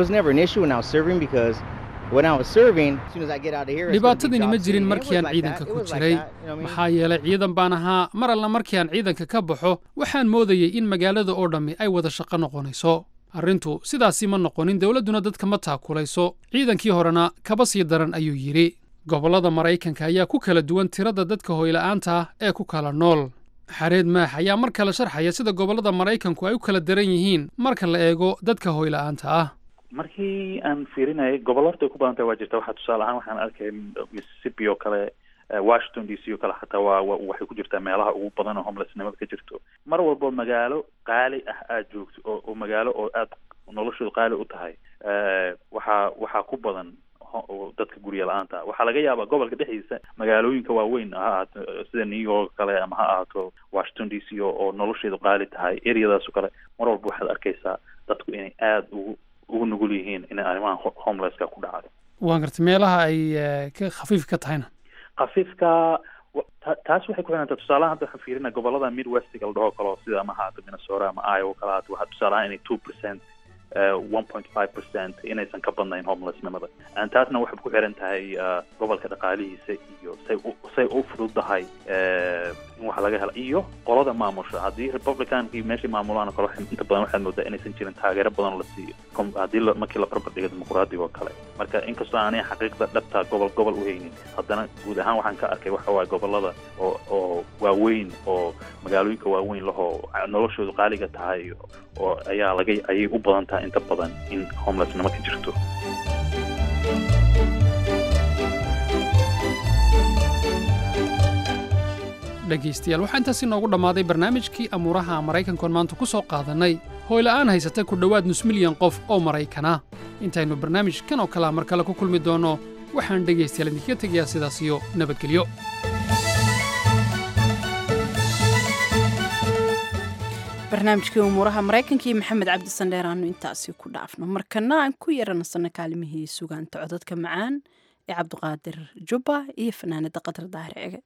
dhibaatadani ma jirin markii aan ciidanka ku jiray maxaa yeelay ciidan baan ahaa mar alla markii aan ciidanka ka baxo waxaan moodayey in magaalada oo dhammi ay wada shaqo noqonayso arrintu sidaasi ma noqonin dowladduna dadka ma taakulayso ciidankii horena kaba sii daran ayuu yidhi gobollada maraykanka ayaa ku kala duwan tirada dadka hoyla'aanta ah ee ku kala nool xareed maax ayaa mar kale sharxaya sida gobollada maraykanku ay u kala daran yihiin marka la eego dadka hoyla'aanta ah markii aan fiirinayay gobollo horta ay ku badan tahay waa jirta waxaa tusaale ahaan waxaan arkay mississippi oo kale washington d c oo kale xataa waa waxay ku jirtaa meelaha ugu badan oo homelessnimada ka jirto mar walbo magaalo qaali ah aad joogto oo oo magaalo oo aad noloshooda qaali u tahay waxaa waxaa ku badan dadka gurya la-aanta waxaa laga yaabaa gobolka dhexdiisa magaalooyinka waaweyn ha ahaato sida new york kale ama ha ahaato washington d c oo nolosheedu qaali tahay areadaas oo kale mar walba waxaad arkaysaa dadku inay aada ugu ugu nugul yihiin inay arrimaha homelesska ku dhacdo waan gartay meelaha ay ka khafiif ka tahayna khafiifka taas waxay ku xidhantaa tusaalahan hadda waxaan fiirina gobolada midwestiga la dhaho kalo sida ama haato minnesota ama iowa kale haato waxaa tusaalahaan inay two percent one point five percent inaysan ka badnayn homelessnimada taasna waxay ku xiran tahay gobolka dhaqaalihiisa iyo say u say u fududahay in wax laga helo iyo qolada maamusha haddii republicankii meeshay maamulaan oo kale inta badan waxaad moodaa inaysan jirin taageero badan la siiyo haddii markii la barbar dhigo dimuqraadiga oo kale marka inkastoo aanay xaqiiqda dhabta gobol gobol u haynin haddana guud ahaan waxaan ka arkay waxa waaye gobolada oo oo waaweyn oo magaalooyinka waaweyn lahoo noloshoodu qaaliga tahay oo ayaa laga ayay u badan tahay inta badan in homelessnimo ka jirto dhegaystayaal waxaa intaas inoogu dhammaaday barnaamijkii amuuraha maraykankoon maanta ku soo qaadannay hooyla'aan haysata ku dhowaad nus milyan qof oo maraykana intaynu barnaamijkan oo kalea mar kale ku kulmi doonno waxaan dhegaystayaal idinkaga tegayaa sidaas iyo nabadgelyo barnaamijkii umuuraha maraykanka iyo maxamed cabdisandheer aanu intaasi ku dhaafno markana aan ku yaranasanno kaalimihii sugaanta codadka macaan ee cabdiqaadir jubba iyo fanaanada qadar daahir cege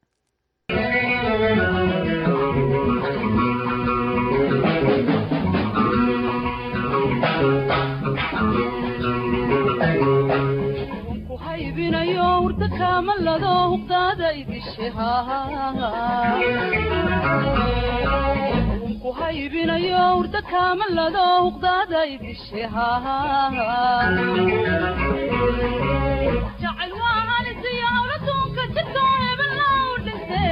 kuhaybinayo urda kaamalado huqdaada idishejacayl waa halisiyo hawladuunka jidko hebellow dhintay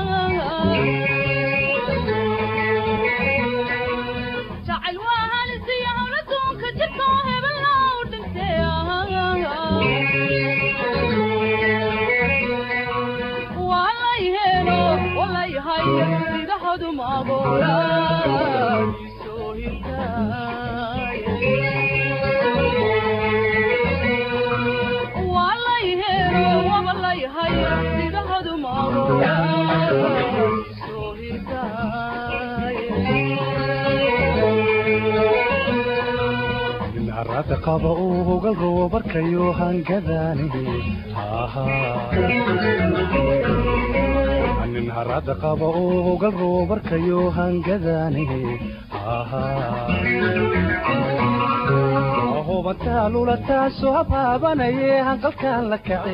jacayl waa halisiyo hawladuunka jidko hebellow dhintay walay helo walay hayo sidahodu magola walay helo wabalay hayo sidahodu magola harada qaba uu hogal rabo barkayo hangadaani nin harada qaba uu hogal rabo barkayo hangadaani hubantaa lulataasoo habaabanaye hanqalkaan la kace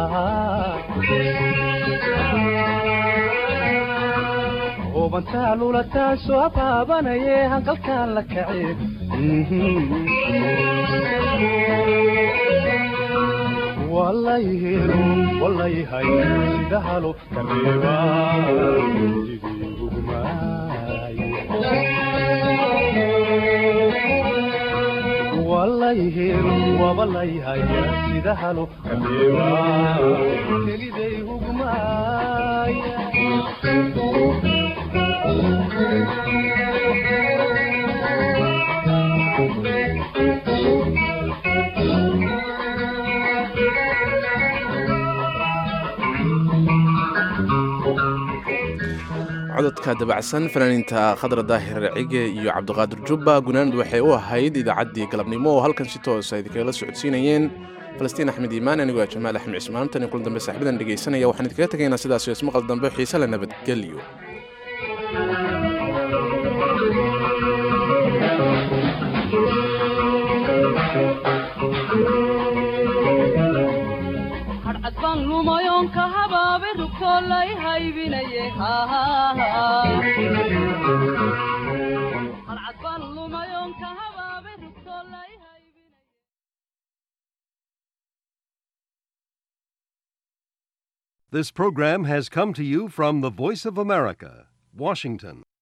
hubantaa lulataasoo habaabanaye hanqalkaan la kace walayhelo walayhay sida halo kareeba sidii ugmaay walayhelo wabalayhay sida halo kareeba keliday ugmaay cododka dabacsan fanaaniinta khadra daahir cige iyo cabdiqaadir jubba gunaanad waxay u ahayd idaacaddii galabnimo oo halkan si toosa idinkagala socodsiinayeen falastiin axmed iimaan anigoo jamaal axmed cismaan tan iyo kulan dambe saaxibadan dhegaysanaya waxaan idinkaga tegaynaa sidaas iyo ismaqal dambe xiise la nabadgelyo hadcad baan lumayoon ka habaabe rugtoo lay haybinaye hadcad baan lumayoon ka habaabe rugtoo lay This program has come to you from the Voice of America, Washington.